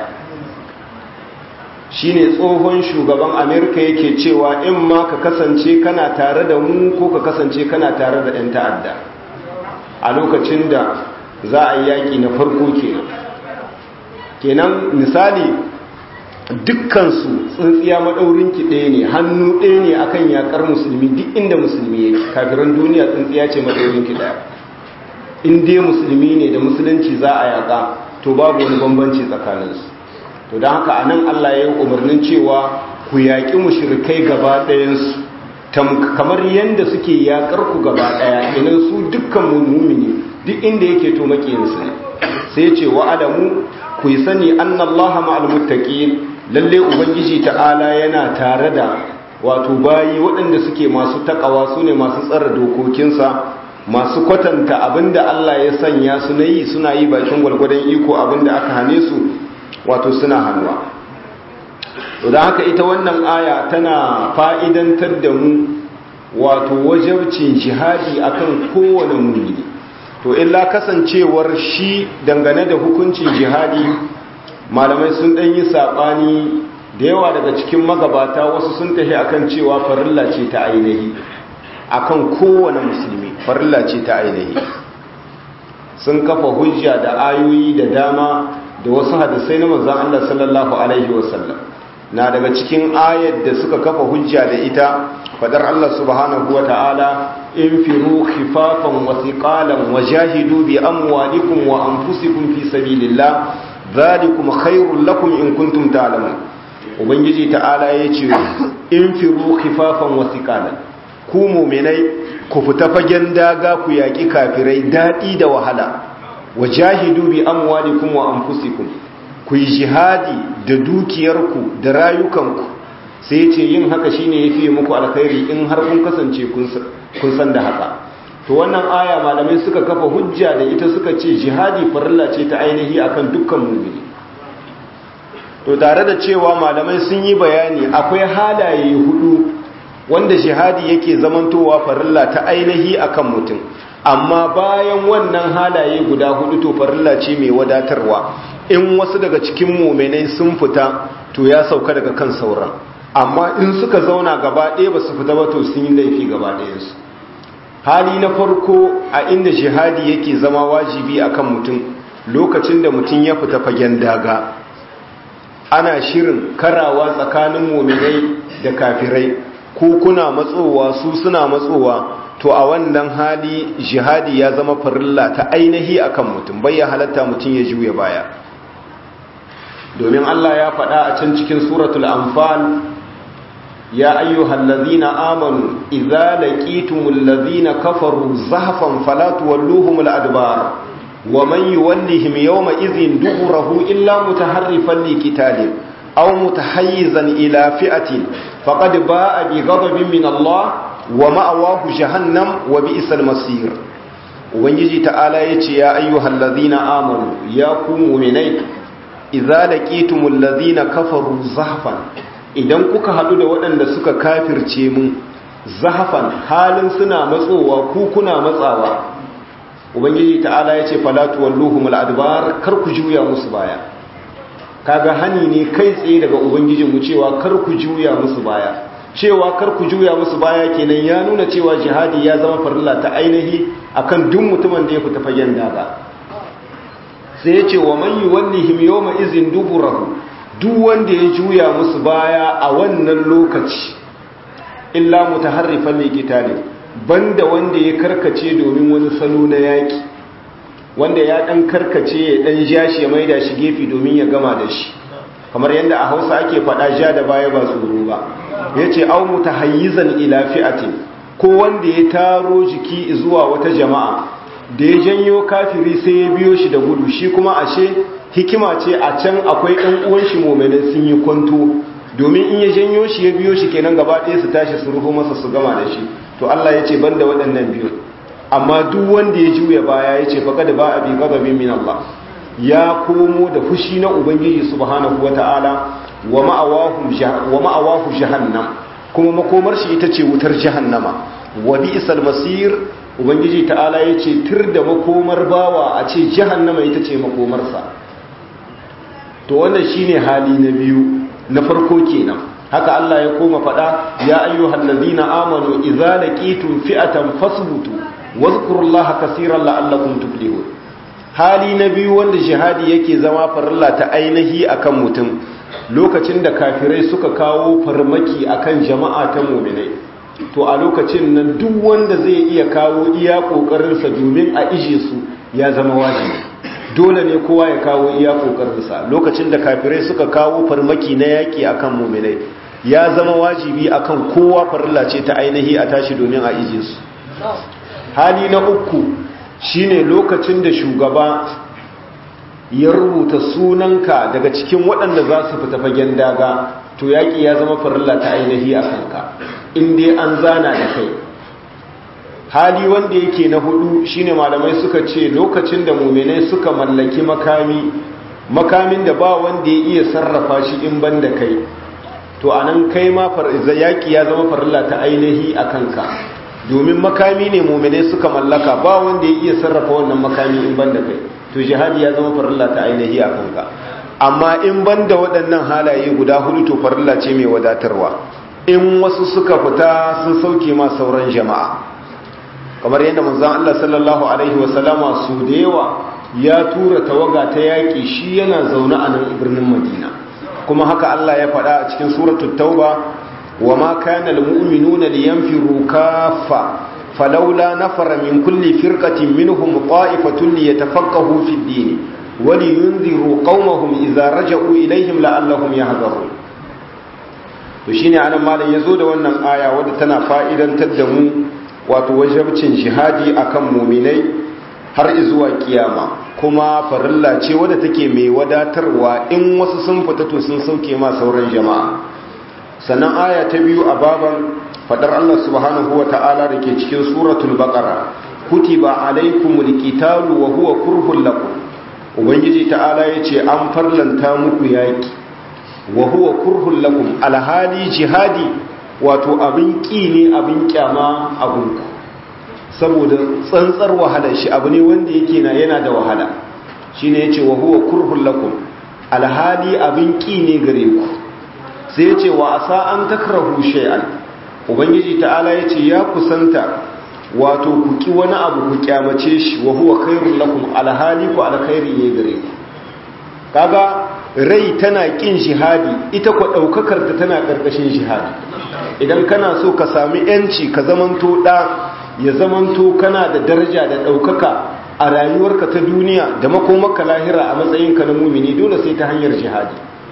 shine tsohon shugaban amerika yake cewa in ma ka kasance kana tare da mu ko ka kasance kana tare da 'yan ta'adda a lokacin da za a yi yaƙi na farko kenan kenan misali dukkansu tsintsiya maɗaurinki ɗaya ne hannu ɗaya ne akan yaƙar musulmi duk inda musulmi yake kafiran duniya tsintsiya ce maɗaurinki ɗaya in dai musulmi ne da musulunci za a yaƙa to babu wani bambanci tsakaninsu to don haka a nan Allah ya yi umarnin cewa ku yaƙi mushrikai gaba ɗayansu kamar yadda suke yaƙar ku gaba ɗaya idan su dukkan mummuni duk inda yake to makiyinsu ne sai ce wa alamu ku yi sani annallaha ma'al muttaqin lalle ubangiji ta'ala yana tare da wato bayi waɗanda suke masu takawa su ne masu tsara dokokinsa masu kwatanta abinda Allah ya sanya su na yi suna yi bakin gwalgwadon iko abinda aka hane su wato suna hannuwa to da haka ita wannan aya tana fa'idantar da mu wato wajabcin jihadi akan kowane mumini to illa kasancewar shi dangane da hukuncin jihadi malamai sun ɗan yi saɓani da yawa daga cikin magabata wasu sun tafi akan cewa farilla ce ta ainihi akan kowane musulmi farilla ce ta ainihi sun kafa hujja da ayoyi da dama da wasu hadisai na manzon Allah sallallahu alaihi wasallam na daga cikin ayar da suka kafa hujja da ita fadar Allah subhanahu wataala infiru khifafan wa thiqalan wajahidu bi amwalikum wa anfusikum fi sabilillah dhalikum khairul lakum in kuntum ta'lamun ubangiji ta'ala yace infiru khifafan wa thiqalan ku mu'minai ku fita fagen daga ku yaki kafirai dadi da wahala wajahidu bi amwalikum wa anfusikum ku yi jihadi da dukiyarku da rayukanku sai ce yin haka shine yafi muku alkhairi in har kun kasance kun san da haka to wannan aya malamai suka kafa hujja da ita suka ce jihadi farilla ce ta ainihi akan dukkan mu'mini to tare da cewa malamai sun yi bayani akwai halaye hudu wanda jihadi yake zamantowa farilla ta ainihi akan mutum amma bayan wannan halaye guda hudu to farilla ce mai wadatarwa in wasu daga cikin muminai sun fita to ya sauka daga kan sauran amma in suka zauna gaba ɗaya ba su fita ba to sun yi laifi gaba ɗayansu hali na farko a inda jihadi yake zama wajibi akan mutum lokacin da mutum ya fita fagen daga ana shirin karawa tsakanin muminai da kafirai ko kuna matsowa su suna matsowa to a wannan hali jihadi ya zama farilla ta ainihi akan mutum bai ya halatta mutum ya juya baya domin Allah ya faɗa a can cikin suratul anfal ya ayyuhal ladzina amanu idza laqitumul ladzina kafaru zahfan fala tuwalluhumul adbar wa man yuwallihim yawma idhin duburahu illa mutaharrifan liqitalin aw mutahayyizan ila fi'atin faqad ba'a bi ghadabin min Allah wa ma'awahu jahannam wa bi'sal masir ubangiji ta'ala yace ya ayyuhal ladzina amanu ya ku mu'minai idza laqitumul ladzina kafaru zahfan idan kuka hadu da waɗanda suka kafirce mun zahfan halin suna matsowa ku kuna matsawa ubangiji ta'ala yace falatu walluhumul adbar kar ku juya musu baya kaga hani ne kai tsaye daga ubangijinmu cewa kar ku juya musu baya cewa kar ku juya musu baya kenan ya nuna cewa jihadi ya zama farilla ta ainihi akan duk mutumin da ya fita fagen daga sai ya ce wa man yuwallihim yawma izin duburahu duk wanda ya juya musu baya a wannan lokaci illa mutaharrifan liqitali banda wanda ya karkace domin wani salo na yaki wanda ya dan karkace ya dan jashi ya maida shi gefe domin ya gama da shi kamar yadda a Hausa ake faɗa ja da baya ba tsoro ba yace au mutahayyizan ila fi'atin ko wanda ya taro jiki zuwa wata jama'a da ya janyo kafiri sai ya biyo shi da gudu shi kuma ashe hikima ce a can akwai ɗan uwan shi mu'minin sun yi kwanto domin in ya janyo shi ya biyo shi kenan gaba ɗaya su tashi su ruhu masa su gama da shi to Allah ya ce banda waɗannan biyu amma duk wanda ya juya baya ya ce faqad ba'a bi ghadabin min Allah ya komo da fushi na ubangiji subhanahu wata'ala wa ma'awahu wa ma'awahu jahannam kuma makomar shi ita ce wutar jahannama wa bi'sal masir ubangiji ta'ala yace tir da makomar bawa a ce jahannama ita ce makomarsa to wannan shine hali na biyu na farko kenan haka Allah ya koma fada ya ayyuhal ladina amanu idza laqitum fi'atan fasbutu wadhkurullaha kaseeran la'allakum tuflihun hali na biyu wanda jihadi yake zama farilla ta ainihi akan mutum lokacin da kafirai suka kawo farmaki akan jama'a ta mu'minai to a lokacin nan duk wanda zai iya kawo iya kokarinsa domin a ije su ya zama wajibi dole ne kowa ya kawo iya kokarinsa lokacin da kafirai suka kawo farmaki na yaki akan mu'minai ya zama wajibi akan kowa farilla ce ta ainihi a tashi domin a ije su hali na uku shine lokacin da shugaba ya rubuta sunanka daga cikin waɗanda za su fita fagen daga to yaƙi ya zama farilla ta ainihi a kanka inda an zana da kai hali wanda yake na hudu shine malamai suka ce lokacin da muminai suka mallaki makami makamin da ba wanda ya iya sarrafa shi in ban da kai to anan kai ma yaƙi ya zama farilla ta ainihi a kanka domin makami ne muminai suka mallaka ba wanda ya iya sarrafa wannan makami in ban da kai to jihadi ya zama farilla ta ainihi a kanka amma in ban da waɗannan halaye guda hudu to farilla ce mai wadatarwa in wasu suka fita sun sauke ma sauran jama'a kamar yadda manzon Allah sallallahu alaihi wasallama su da yawa ya tura tawaga ta yaƙi shi yana zaune a nan birnin Madina kuma haka Allah ya faɗa a cikin suratul tauba wa ma kana almu'minuna liyanfiru kaffa falawla nafara min kulli firqatin minhum qa'ifatun liyatafaqahu fid din wa liyunziru qaumahum idza raja'u ilayhim la'allahum yahdharun to shine anan malam yazo da wannan aya wadda tana fa'idantar da mu wato wajabcin jihadi akan muminai har zuwa kiyama kuma farilla ce wadda take mai wadatarwa in wasu sun fita to sun sauke ma sauran jama'a sannan aya ta biyu a baban fadar Allah subhanahu wa ta'ala da ke cikin suratul baqara kutiba alaykumul qitalu wa huwa kurhul lakum ubangiji ta'ala yace an farlanta muku yaki wa huwa kurhul lakum alhali jihadi wato abin ƙi ne abin kyama abinku saboda tsantsar wahala shi abu ne wanda yake na yana da wahala shi ne ya ce wa huwa kurhun lakum alhali abin ƙi ne gare ku sai ya ce wa asa an takrahu shay'an ubangiji ta'ala ya ce ya kusanta wato ku ƙi wani abu ku kyamace shi wa huwa khairun lakum alhali ku alkhairi ne gare ku kaga rai tana kin jihadi ita kwa daukakar ta tana karkashin jihadi idan kana so ka sami yanci ka zamanto da ya zamanto kana da daraja da daukaka a rayuwarka ta duniya da makomaka lahira a matsayinka na mumini dole sai ta hanyar jihadi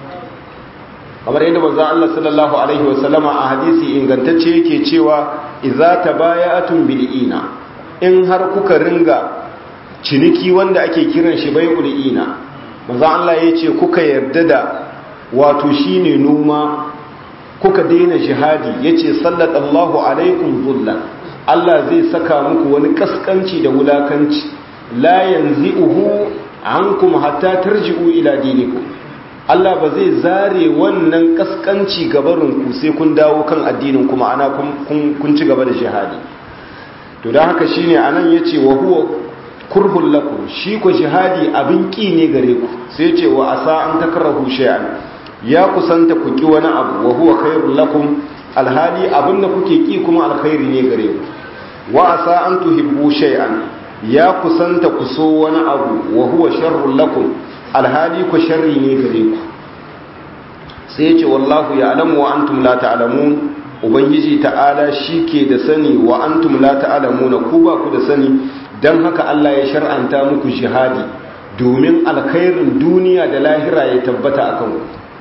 kamar yadda manzo Allah sallallahu alaihi wasallama a hadisi ingantacce yake cewa idza tabaya'atum bil ina in har kuka ringa ciniki wanda ake kiran shi bai'ul ina manzo Allah ya ce kuka yarda da wato shine noma kuka daina jihadi yace sallallahu alaikum dhullan Allah zai saka muku wani kaskanci da wulakanci la yanzi'uhu ankum hatta tarji'u ila dinikum Allah ba zai zare wannan kaskanci gabarin ku sai kun dawo kan addinin kuma ana kun ci gaba da jihadi to dan haka shine anan yace wa huwa kurhun lakum shi ko jihadi abin ƙi ne gare ku sai ce wa asa an takrahu shay'an ya kusanta ku ki wani abu wa huwa khairul lakum alhali abin da kuke ki kuma alkhairi ne gare ku wa asa an tuhibbu shay'an ya kusanta ku so wani abu wa huwa sharrul lakum alhali ku sharri ne gare ku sai ce wallahu ya'lamu wa antum la ta'lamun ubangiji ta'ala shi ke da sani wa antum la ta'lamuna ku ba ku da sani don haka Allah ya shar'anta muku jihadi domin alkhairin duniya da lahira ya tabbata a kanku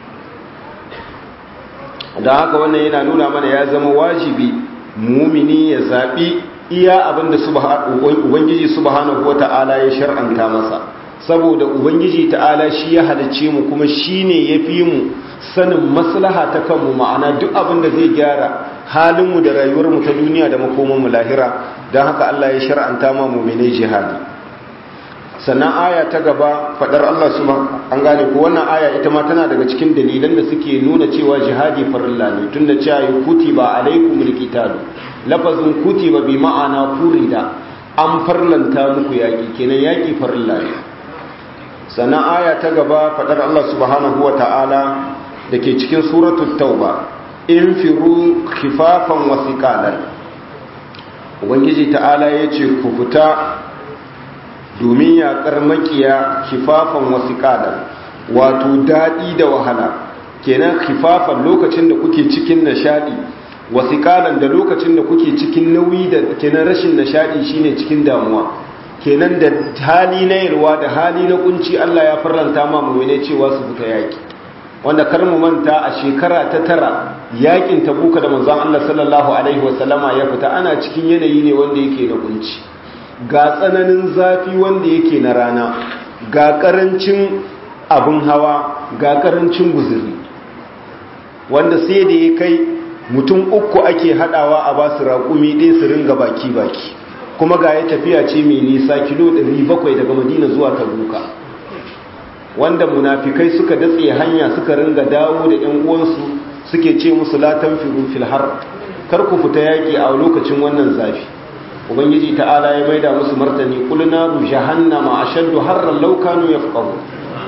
don haka wannan yana nuna mana ya zama wajibi mumini ya zaɓi iya abinda ubangiji subhanahu wata'ala ya shar'anta masa saboda ubangiji ta'ala shi ya halicce mu kuma shi ne ya fi mu sanin maslaha ta kanmu ma'ana duk abin da zai gyara halinmu da rayuwarmu ta duniya da makomanmu lahira don haka Allah ya shar'anta ma muminai jihadi sannan aya ta gaba fadar Allah su an gane ko wannan aya ita ma tana daga cikin dalilan da suke nuna cewa jihadi farilla ne tunda cewa yi kutiba alaikumul qitalu lafazin kutiba bi ma'ana furida an farlanta muku yaki kenan yaki farilla ne sannan aya ta gaba fadar Allah subhanahu wa ta'ala da ke cikin suratul tauba in firu khifafan wa thiqalan ubangiji ta'ala yace ku fita domin yaƙar makiya khifafan wa thiqalan wato dadi da wahala kenan khifafan lokacin da kuke cikin nishadi wa thiqalan da lokacin da kuke cikin nauyi da kenan rashin nishadi shine cikin damuwa kenan da hali na yalwa da hali na kunci Allah ya farlanta ma mu'mine cewa su fita yaki wanda kar mu manta a shekara ta tara yakin tabuka da manzon Allah sallallahu alaihi wasallama ya fita ana cikin yanayi ne wanda yake da kunci ga tsananin zafi wanda yake na rana ga karancin abin hawa ga karancin guzuri wanda sai da ya kai mutum uku ake hadawa a basu raƙumi ɗaya su ringa baki-baki kuma ga ya tafiya ce mai nisa kilo 700 daga madina zuwa tabuka wanda munafikai suka datse hanya suka ringa dawo da 'yan uwansu suke ce musu latan firu fil har kar ku fita yaƙi a lokacin wannan zafi ubangiji ta'ala ya maida musu martani qul naru jahannama ashaddu harran law kanu yafqahu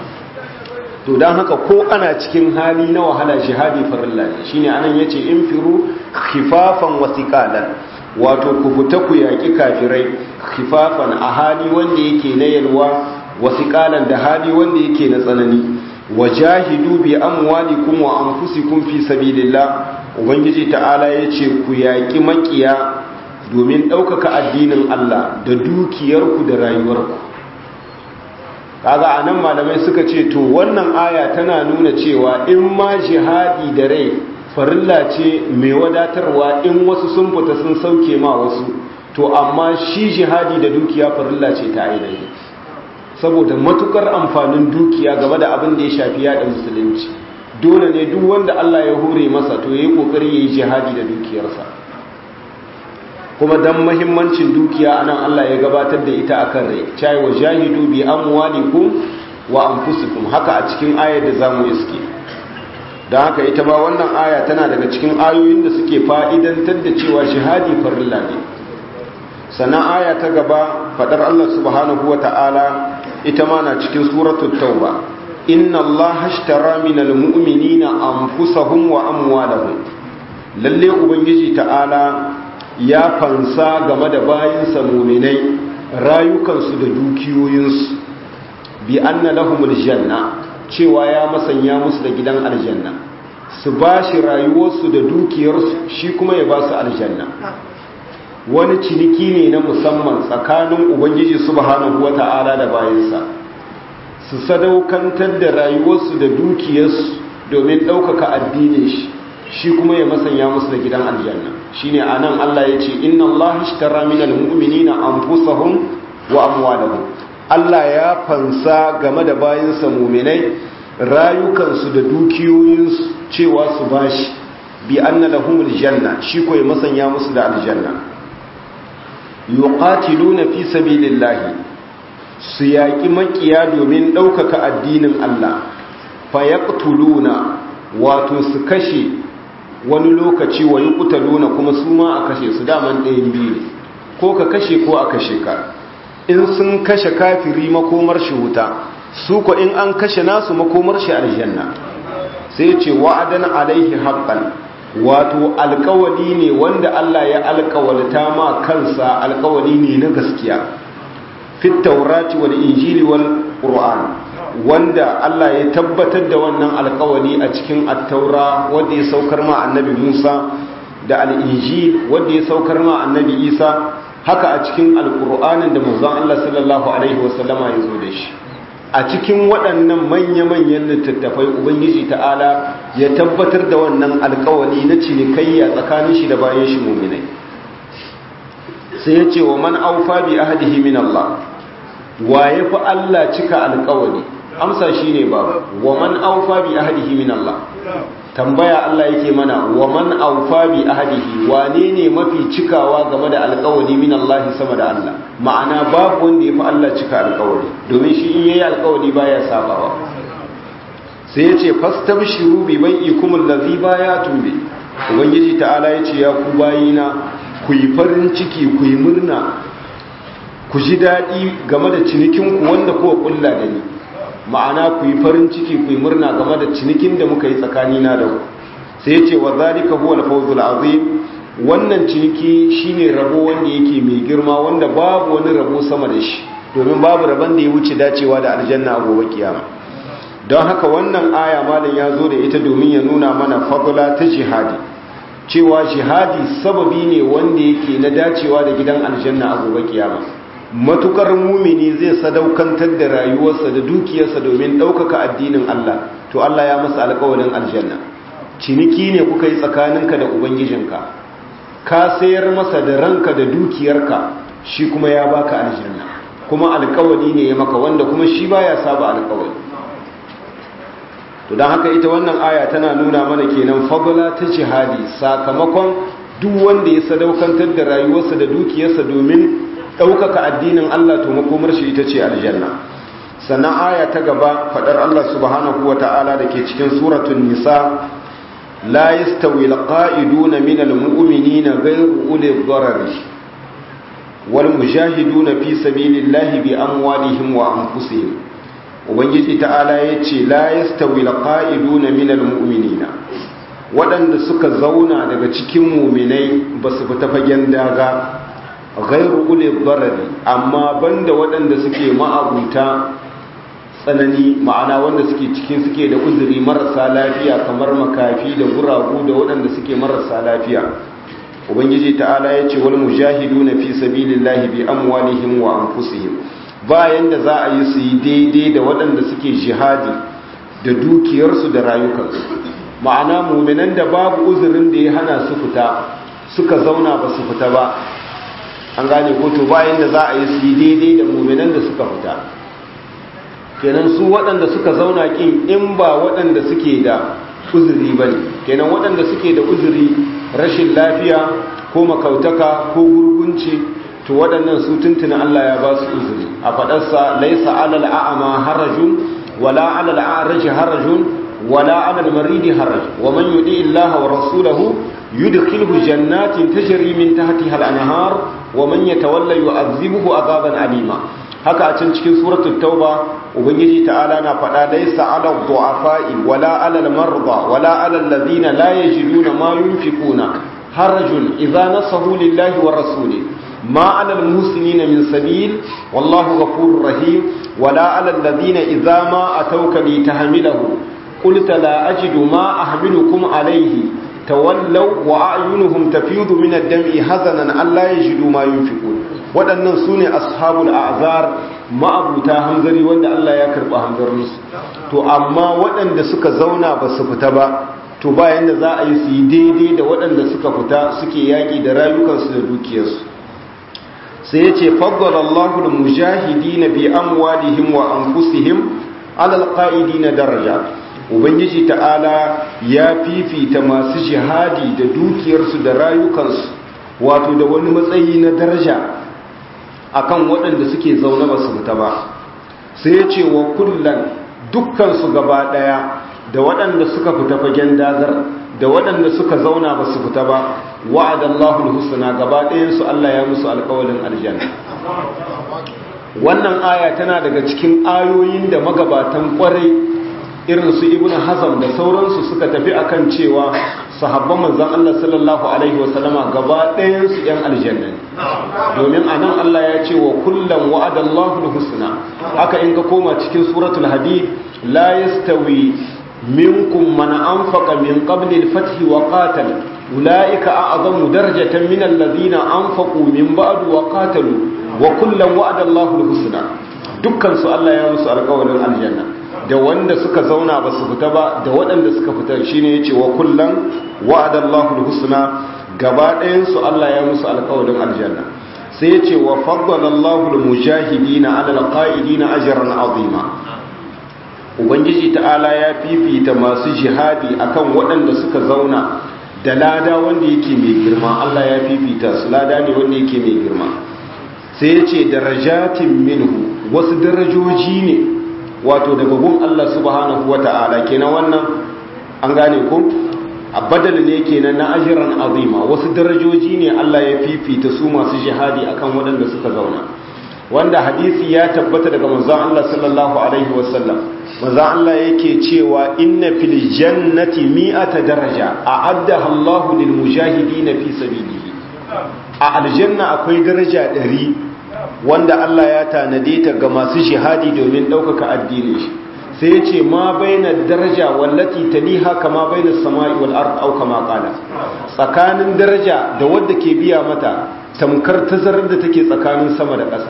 to dan haka ko ana cikin hali na wahala jihadi farilla ne shine anan yace infiru khifafan wa thiqalan wato ku fita ku yaki kafirai khifafan a hali wanda yake na yalwa wa thiqalan da hali wanda yake na tsanani wajahidu bi amwalikum wa anfusikum fi sabilillah ubangiji ta'ala yace ku yaki makiya domin ɗaukaka addinin Allah da dukiyarku da rayuwarku kaga anan malamai suka ce to wannan aya tana nuna cewa in ma jihadi da rai farilla ce mai wadatarwa in wasu sun fita sun sauke ma wasu to amma shi jihadi da dukiya farilla ce ta ainihi saboda matukar amfanin dukiya game da abin da ya shafi yada musulunci dole ne duk wanda Allah ya hore masa to yayi kokari yayi jihadi da dukiyarsa kuma dan mahimmancin dukiya anan Allah ya gabatar da ita akan rai cai wa jahidu bi amwalikum wa anfusikum haka a cikin ayar da zamu iske dan haka ita ba wannan aya tana daga cikin ayoyin da suke fa'idantar da cewa jihadi farilla ne sannan aya ta gaba fadar Allah subhanahu wata'ala ita ma na cikin suratul tauba inna Allah ashtara minal mu'minina anfusahum wa amwalahum lalle ubangiji ta'ala ya fansa game da bayansa muminai rayukansu da dukiyoyinsu bi anna lahumul janna cewa ya masanya musu da gidan aljanna su ba shi rayuwarsu da dukiyarsu shi kuma ya ba su aljanna wani ciniki ne na musamman tsakanin ubangiji subhanahu wata'ala da bayansa su sadaukantar da rayuwarsu da dukiyarsu domin ɗaukaka addinin shi shi kuma ya masanya musu da gidan aljanna shine anan Allah ya ce inna Allah ishtara minal mu'minina anfusahum wa amwalahum Allah ya fansa game da bayinsa mu'minai rayukansu da dukiyoyinsu cewa su bashi bi anna lahumul janna shi ko ya masanya musu da aljanna yuqatiluna fi sabilillahi su yaki makiya domin ɗaukaka addinin Allah fayaqtuluna wato su kashe wani lokaci wa yi kutaluna kuma su ma a kashe su daman ɗayan biyu ne ko ka kashe ko a kashe ka in sun kashe kafiri makomar shi wuta su ko in an kashe nasu makomar shi aljanna sai ce wa'adan alaihi haqqan wato alkawali ne wanda Allah ya alkawalta ma kansa alkawali ne na gaskiya fit taurati wal injili wal qur'an wanda Allah ya tabbatar da wannan alkawari a cikin attaura wanda ya saukar ma annabi Musa da al'injil wanda ya saukar ma annabi Isa haka a cikin alkur'anin da manzon Allah sallallahu alaihi wasallama ya zo da shi a cikin waɗannan manya-manyan littattafai ubangiji ta'ala ya tabbatar da wannan alkawari na cinikayya tsakanin shi da bayan shi muminai sai ya ce wa man aufa bi ahdihi min Allah wa ya fi Allah cika alkawari amsa shine ba wa man aufa bi ahdihi min Allah tambaya Allah yake mana wa man aufa bi ahdihi wane ne mafi cikawa game da alkawari min Allah sama da Allah ma'ana babu wanda ya fi Allah cika alkawari domin shi in yayi alkawari baya sabawa sai ya ce fastabshiru bi bai'ikum allazi bayatum bi ubangiji ta'ala yace ya ku bayina ku yi farin ciki ku yi murna ku ji daɗi game da cinikinku wanda kuwa ƙulla da ni ma'ana ku yi farin ciki ku yi murna game da cinikin da muka yi tsakanina da ku sai ya ce wa zalika huwa al-fawzul azim wannan ciniki shine rabo wanda yake mai girma wanda babu wani rabo sama da shi domin babu rabon da ya wuce dacewa da aljanna a gobe kiyama don haka wannan aya malam ya zo da ita domin ya nuna mana fadla ta jihadi cewa jihadi sababi ne wanda yake na dacewa da gidan aljanna a gobe kiyama matukar mumini zai sadaukantar da rayuwarsa da dukiyarsa domin ɗaukaka addinin Allah to Allah ya masa alƙawarin aljanna ciniki ne kuka yi tsakaninka da ubangijinka ka sayar masa da ranka da dukiyarka shi kuma ya baka aljanna kuma alkawari ne ya maka wanda kuma shi baya saba alkawari to don haka ita wannan aya tana nuna mana kenan fadla ta jihadi sakamakon duk wanda ya sadaukantar da rayuwarsa da dukiyarsa domin ɗaukaka addinin Allah to makomar shi ita ce aljanna sannan aya ta gaba faɗar Allah subhanahu wa ta'ala da ke cikin suratun nisa la yastawi alqa'iduna min almu'minina ghayru uli dharari wal mujahiduna fi sabilillahi bi amwalihim wa anfusihim ubangiji ta'ala yace la yastawi alqa'iduna min almu'minina waɗanda suka zauna daga cikin muminai ba su fita fagen daga ghairu uli darari amma banda waɗanda suke ma'abuta tsanani ma'ana wanda suke cikin suke da uzuri marasa lafiya kamar makafi da guragu da waɗanda suke marasa lafiya ubangiji ta'ala ya ce wal mujahiduna fi sabilillahi bi amwalihim wa anfusihim bayan da za a yi su yi daidai da waɗanda suke jihadi da dukiyarsu da rayukansu ma'ana muminan da babu uzurin da ya hana su fita suka zauna ba su fita ba an gane ko to bayan da za a yi su yi daidai da muminan da suka fita kenan su waɗanda suka zauna kin in ba waɗanda suke da uzuri ba ne kenan waɗanda suke da uzuri rashin lafiya ko makautaka ko gurgunci to waɗannan su tuntuna Allah ya ba su uzuri a faɗarsa laisa alal a'ama harajun wala alal a'raji harajun wala alal maridi haraj wa man yudi illaha wa rasulahu yudkhilhu jannatin tajri min tahtiha al-anhar wa man yatawalla yu'adhibuhu azaban alima haka a can cikin suratul tauba ubangiji ta'ala na faɗa laysa 'ala du'afa'i wala 'ala al-marda wala 'ala alladhina la yajiduna ma yunfiquna harajun idza nasahu lillahi wa rasulihi ma 'ala al-muslimina min sabil wallahu ghafurur rahim wala 'ala alladhina idza ma atawka litahmilahu qulta la ajidu ma ahmilukum alayhi tawallaw wa a'yunuhum tafidu min ad-dam'i hazanan alla yajidu ma yunfiqun waɗannan su ne ashabul a'zar ma'abuta hanzari wanda Allah ya karɓa hanzarinsu to amma waɗanda suka zauna ba su fita ba to bayan da za a yi su yi daidai da waɗanda suka fita suke yaƙi da rayukansu da dukiyarsu sai ya ce faddalallahu da mujahidi na bi amwalihim wa anfusihim alal na daraja ubangiji ta'ala ya fifita masu jihadi da dukiyarsu da rayukansu wato da wani matsayi na daraja akan waɗanda suke zaune ba su fita ba sai ya ce wa kullan dukkansu gaba ɗaya da waɗanda suka fita fagen dagar da waɗanda suka zauna ba su fita ba wa'adallahu husna gaba ɗayansu Allah ya musu alƙawalin aljanna wannan aya tana daga cikin ayoyin da magabatan ƙwarai irin su ibn hazam da sauransu suka tafi akan cewa sahabban manzan Allah sallallahu alaihi wasallama gaba ɗayansu ‘yan aljanna ne domin a nan Allah ya ce wa kullum wa'adallahu husna haka in ka koma cikin suratul hadid la yastawi minkum man anfaqa min qabli al-fath wa qatal ulaika a'zamu darajatan min alladhina anfaqu min ba'd wa qatalu wa kullum wa'adallahu husna dukkan su Allah ya musu alƙawarin aljanna da wanda suka zauna ba su fita ba da waɗanda suka fita shine yace wa kullum wa'adallahu husna gaba ɗayan su Allah ya musu alƙawarin aljanna sai yace wa faddala Allahu al-mujahidina 'ala al-qa'idina ajran 'azima ubangiji ta'ala ya fifita masu jihadi akan waɗanda suka zauna da lada wanda yake mai girma Allah ya fifita su lada ne wanda yake mai girma sai yace darajatin minhu wasu darajoji ne wato daga gun Allah subhanahu wata'ala kenan wannan an gane ku a badal ne kenan na ajiran azima wasu darajoji ne Allah ya fifita su masu jihadi akan waɗanda suka zauna wanda hadisi ya tabbata daga manzon Allah sallallahu alaihi wasallam manzon Allah yake cewa inna fil jannati mi'ata daraja a'addaha Allahu lil mujahidin fi sabilihi a aljanna akwai daraja 100 wanda Allah ya tanade ta ga masu jihadi domin ɗaukaka addinin shi sai ya ce ma baina daraja wallati taliha kama baina sama'i wal ard au kama qala tsakanin daraja da wadda ke biya mata tamkar tazarar da take tsakanin sama da ƙasa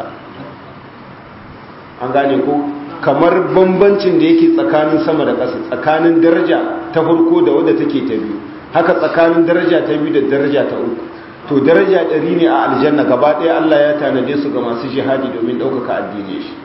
an gane ko kamar bambancin da yake tsakanin sama da ƙasa tsakanin daraja ta farko da wadda take ta biyu haka tsakanin daraja ta biyu da daraja ta uku to daraja ɗari ne a aljanna gaba ɗaya Allah ya tanade su ga masu jihadi domin ɗaukaka addini shi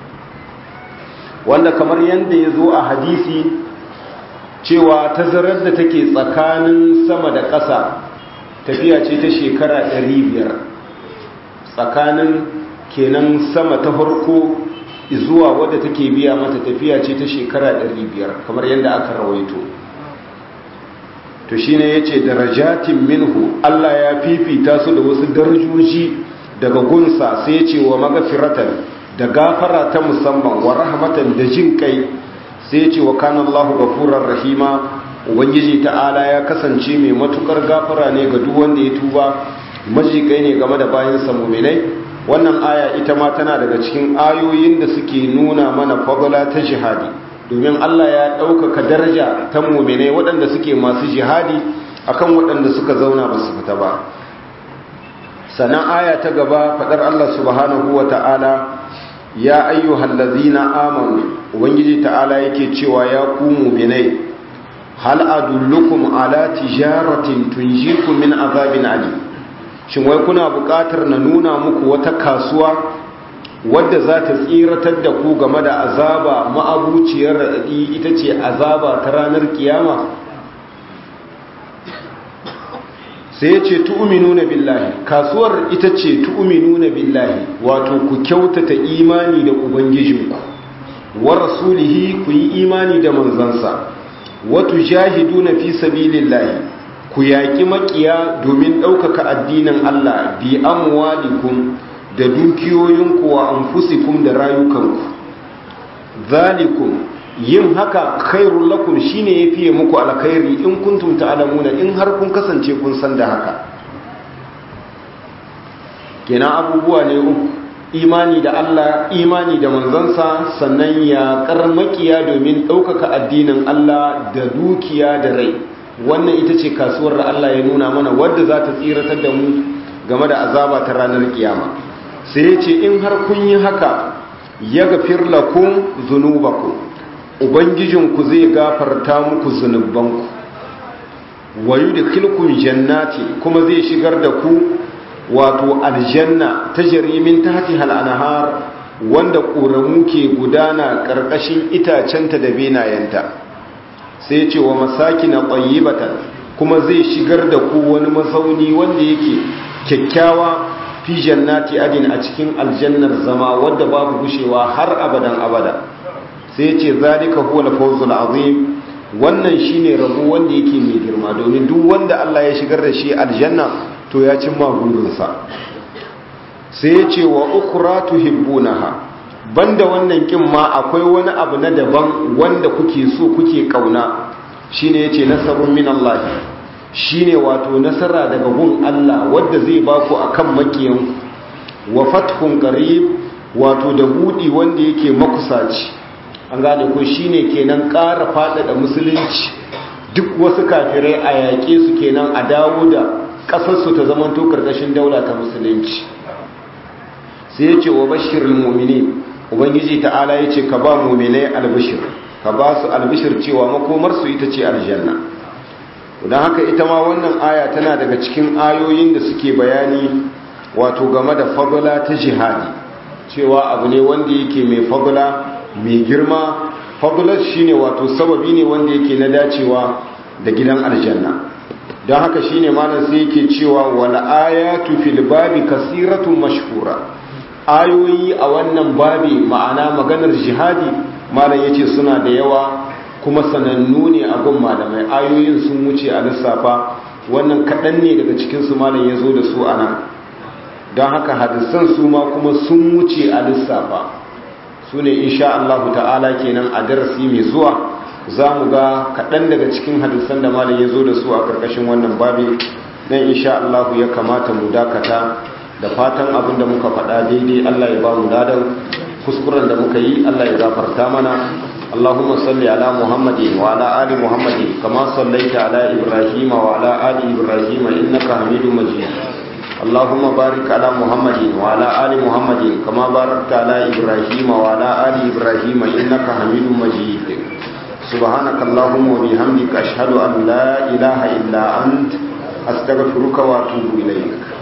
wanda kamar yadda ya zo a hadisi cewa tazarar da take tsakanin sama da ƙasa tafiya ce ta shekara 500 tsakanin kenan sama ta farko zuwa wadda take biya mata tafiya ce ta shekara 500 kamar yadda aka rawaito to shine yace darajatin minhu Allah ya fifita su da wasu darajoji daga gunsa sai yace wa magfiratan da gafara ta musamman wa rahmatan da jin kai sai yace wa kana Allahu ghafurur rahima ubangiji ta'ala ya kasance mai matukar gafara ne ga duk wanda ya tuba majikai ne game da bayan sa mu'minai wannan aya ita ma tana daga cikin ayoyin da suke nuna mana fadala ta jihadi domin Allah ya ɗaukaka daraja ta muminai waɗanda suke masu jihadi akan waɗanda suka zauna ba su fita ba sannan aya ta gaba faɗar Allah subhanahu wa ta'ala ya ayyuhal ladzina amanu ubangiji ta'ala yake cewa ya ku muminai hal adullukum ala tijaratin tunjikum min azabin ali shin wai kuna buƙatar na nuna muku wata kasuwa wadda za ta tsiratar da ku game da azaba ma'abuciyar raɗaɗi ita ce azaba ta ranar kiyama sai ya ce tu'uminu na billahi kasuwar ita ce tu'uminu na billahi wato ku kyautata imani da ubangijinku wa rasulihi ku yi imani da manzansa watu jahidu na fi sabilillahi ku yaƙi maƙiya domin ɗaukaka addinin Allah bi amwalikum da dukiyoyinku wa anfusikum da rayukanku zalikum yin haka khairul lakum shine yafiye muku alkhairi in kuntum ta'lamuna in har kun kasance kun san da haka kenan abubuwa ne imani da Allah imani da manzansa sannan ya karmakiya domin ɗaukaka addinin Allah da dukiya da rai wannan ita ce kasuwar da Allah ya nuna mana wadda za ta tsiratar da mu game da azaba ta ranar kiyama sai ya ce in har kun yi haka ya gafir lakum zunubakum ubangijinku zai gafarta muku zunubanku wa yudkhilukum jannati kuma zai shigar da ku wato aljanna ta jarimin tahtiha al-anhar wanda ƙoramu ke gudana ƙarƙashin itacenta da benayenta sai ce wa masakina tayyibatan kuma zai shigar da ku wani mazauni wanda yake kyakkyawa fi jannati adin a cikin aljannar zama wadda babu gushewa har abadan abada sai ce zalika huwa al-fawzul azim wannan shine rabo wanda yake mai girma domin duk wanda Allah ya shigar da shi aljanna to ya cimma burinsa sai ya ce wa ukhra tuhibbunaha banda wannan kin ma akwai wani abu na daban wanda kuke so kuke kauna shine yace nasarun min Allah shine wato nasara daga gun Allah wadda zai baku akan makiyan wa fathun qarib wato da budi wanda yake makusaci an gane ko shine kenan ƙara faɗaɗa musulunci duk wasu kafirai a yaƙe su kenan a dawo da ƙasarsu ta zamanto ƙarƙashin daula ta musulunci sai ya ce wa bashirin mumini ubangiji ta'ala ya ce ka ba muminai albishir ka ba su albishir cewa makomarsu ita ce aljanna don haka ita ma wannan aya tana daga cikin ayoyin da suke bayani wato game da fagula ta jihadi cewa abu ne wanda yake mai fagula mai girma fagular shine wato sababi ne wanda yake na dacewa da gidan aljanna don haka shine malam sai yake cewa wal ayatu fil babi kasiratun mashhura ayoyi a wannan babi ma'ana maganar jihadi malam yace suna da yawa kuma sanannu ne a gun malamai ayoyin sun wuce a lissafa wannan kaɗan ne daga cikin su malam ya zo da su a nan don haka hadisan su ma kuma sun wuce a lissafa su ne insha Allah ta'ala kenan a darasi mai zuwa za mu ga kaɗan daga cikin hadisan da malam ya zo da su a ƙarƙashin wannan babi don insha Allah ya kamata mu dakata da fatan abin da muka faɗa daidai Allah ya ba mu ladan kuskuren da muka yi Allah ya gafarta mana اللهم صل على محمد وعلى آل محمد كما صليت على إبراهيم وعلى آل إبراهيم إنك حميد مجيد اللهم بارك على محمد وعلى آل محمد كما باركت على إبراهيم وعلى آل إبراهيم إنك حميد مجيد سبحانك اللهم وبحمدك أشهد أن لا إله إلا أنت astaghfiruka wa atubu ilayk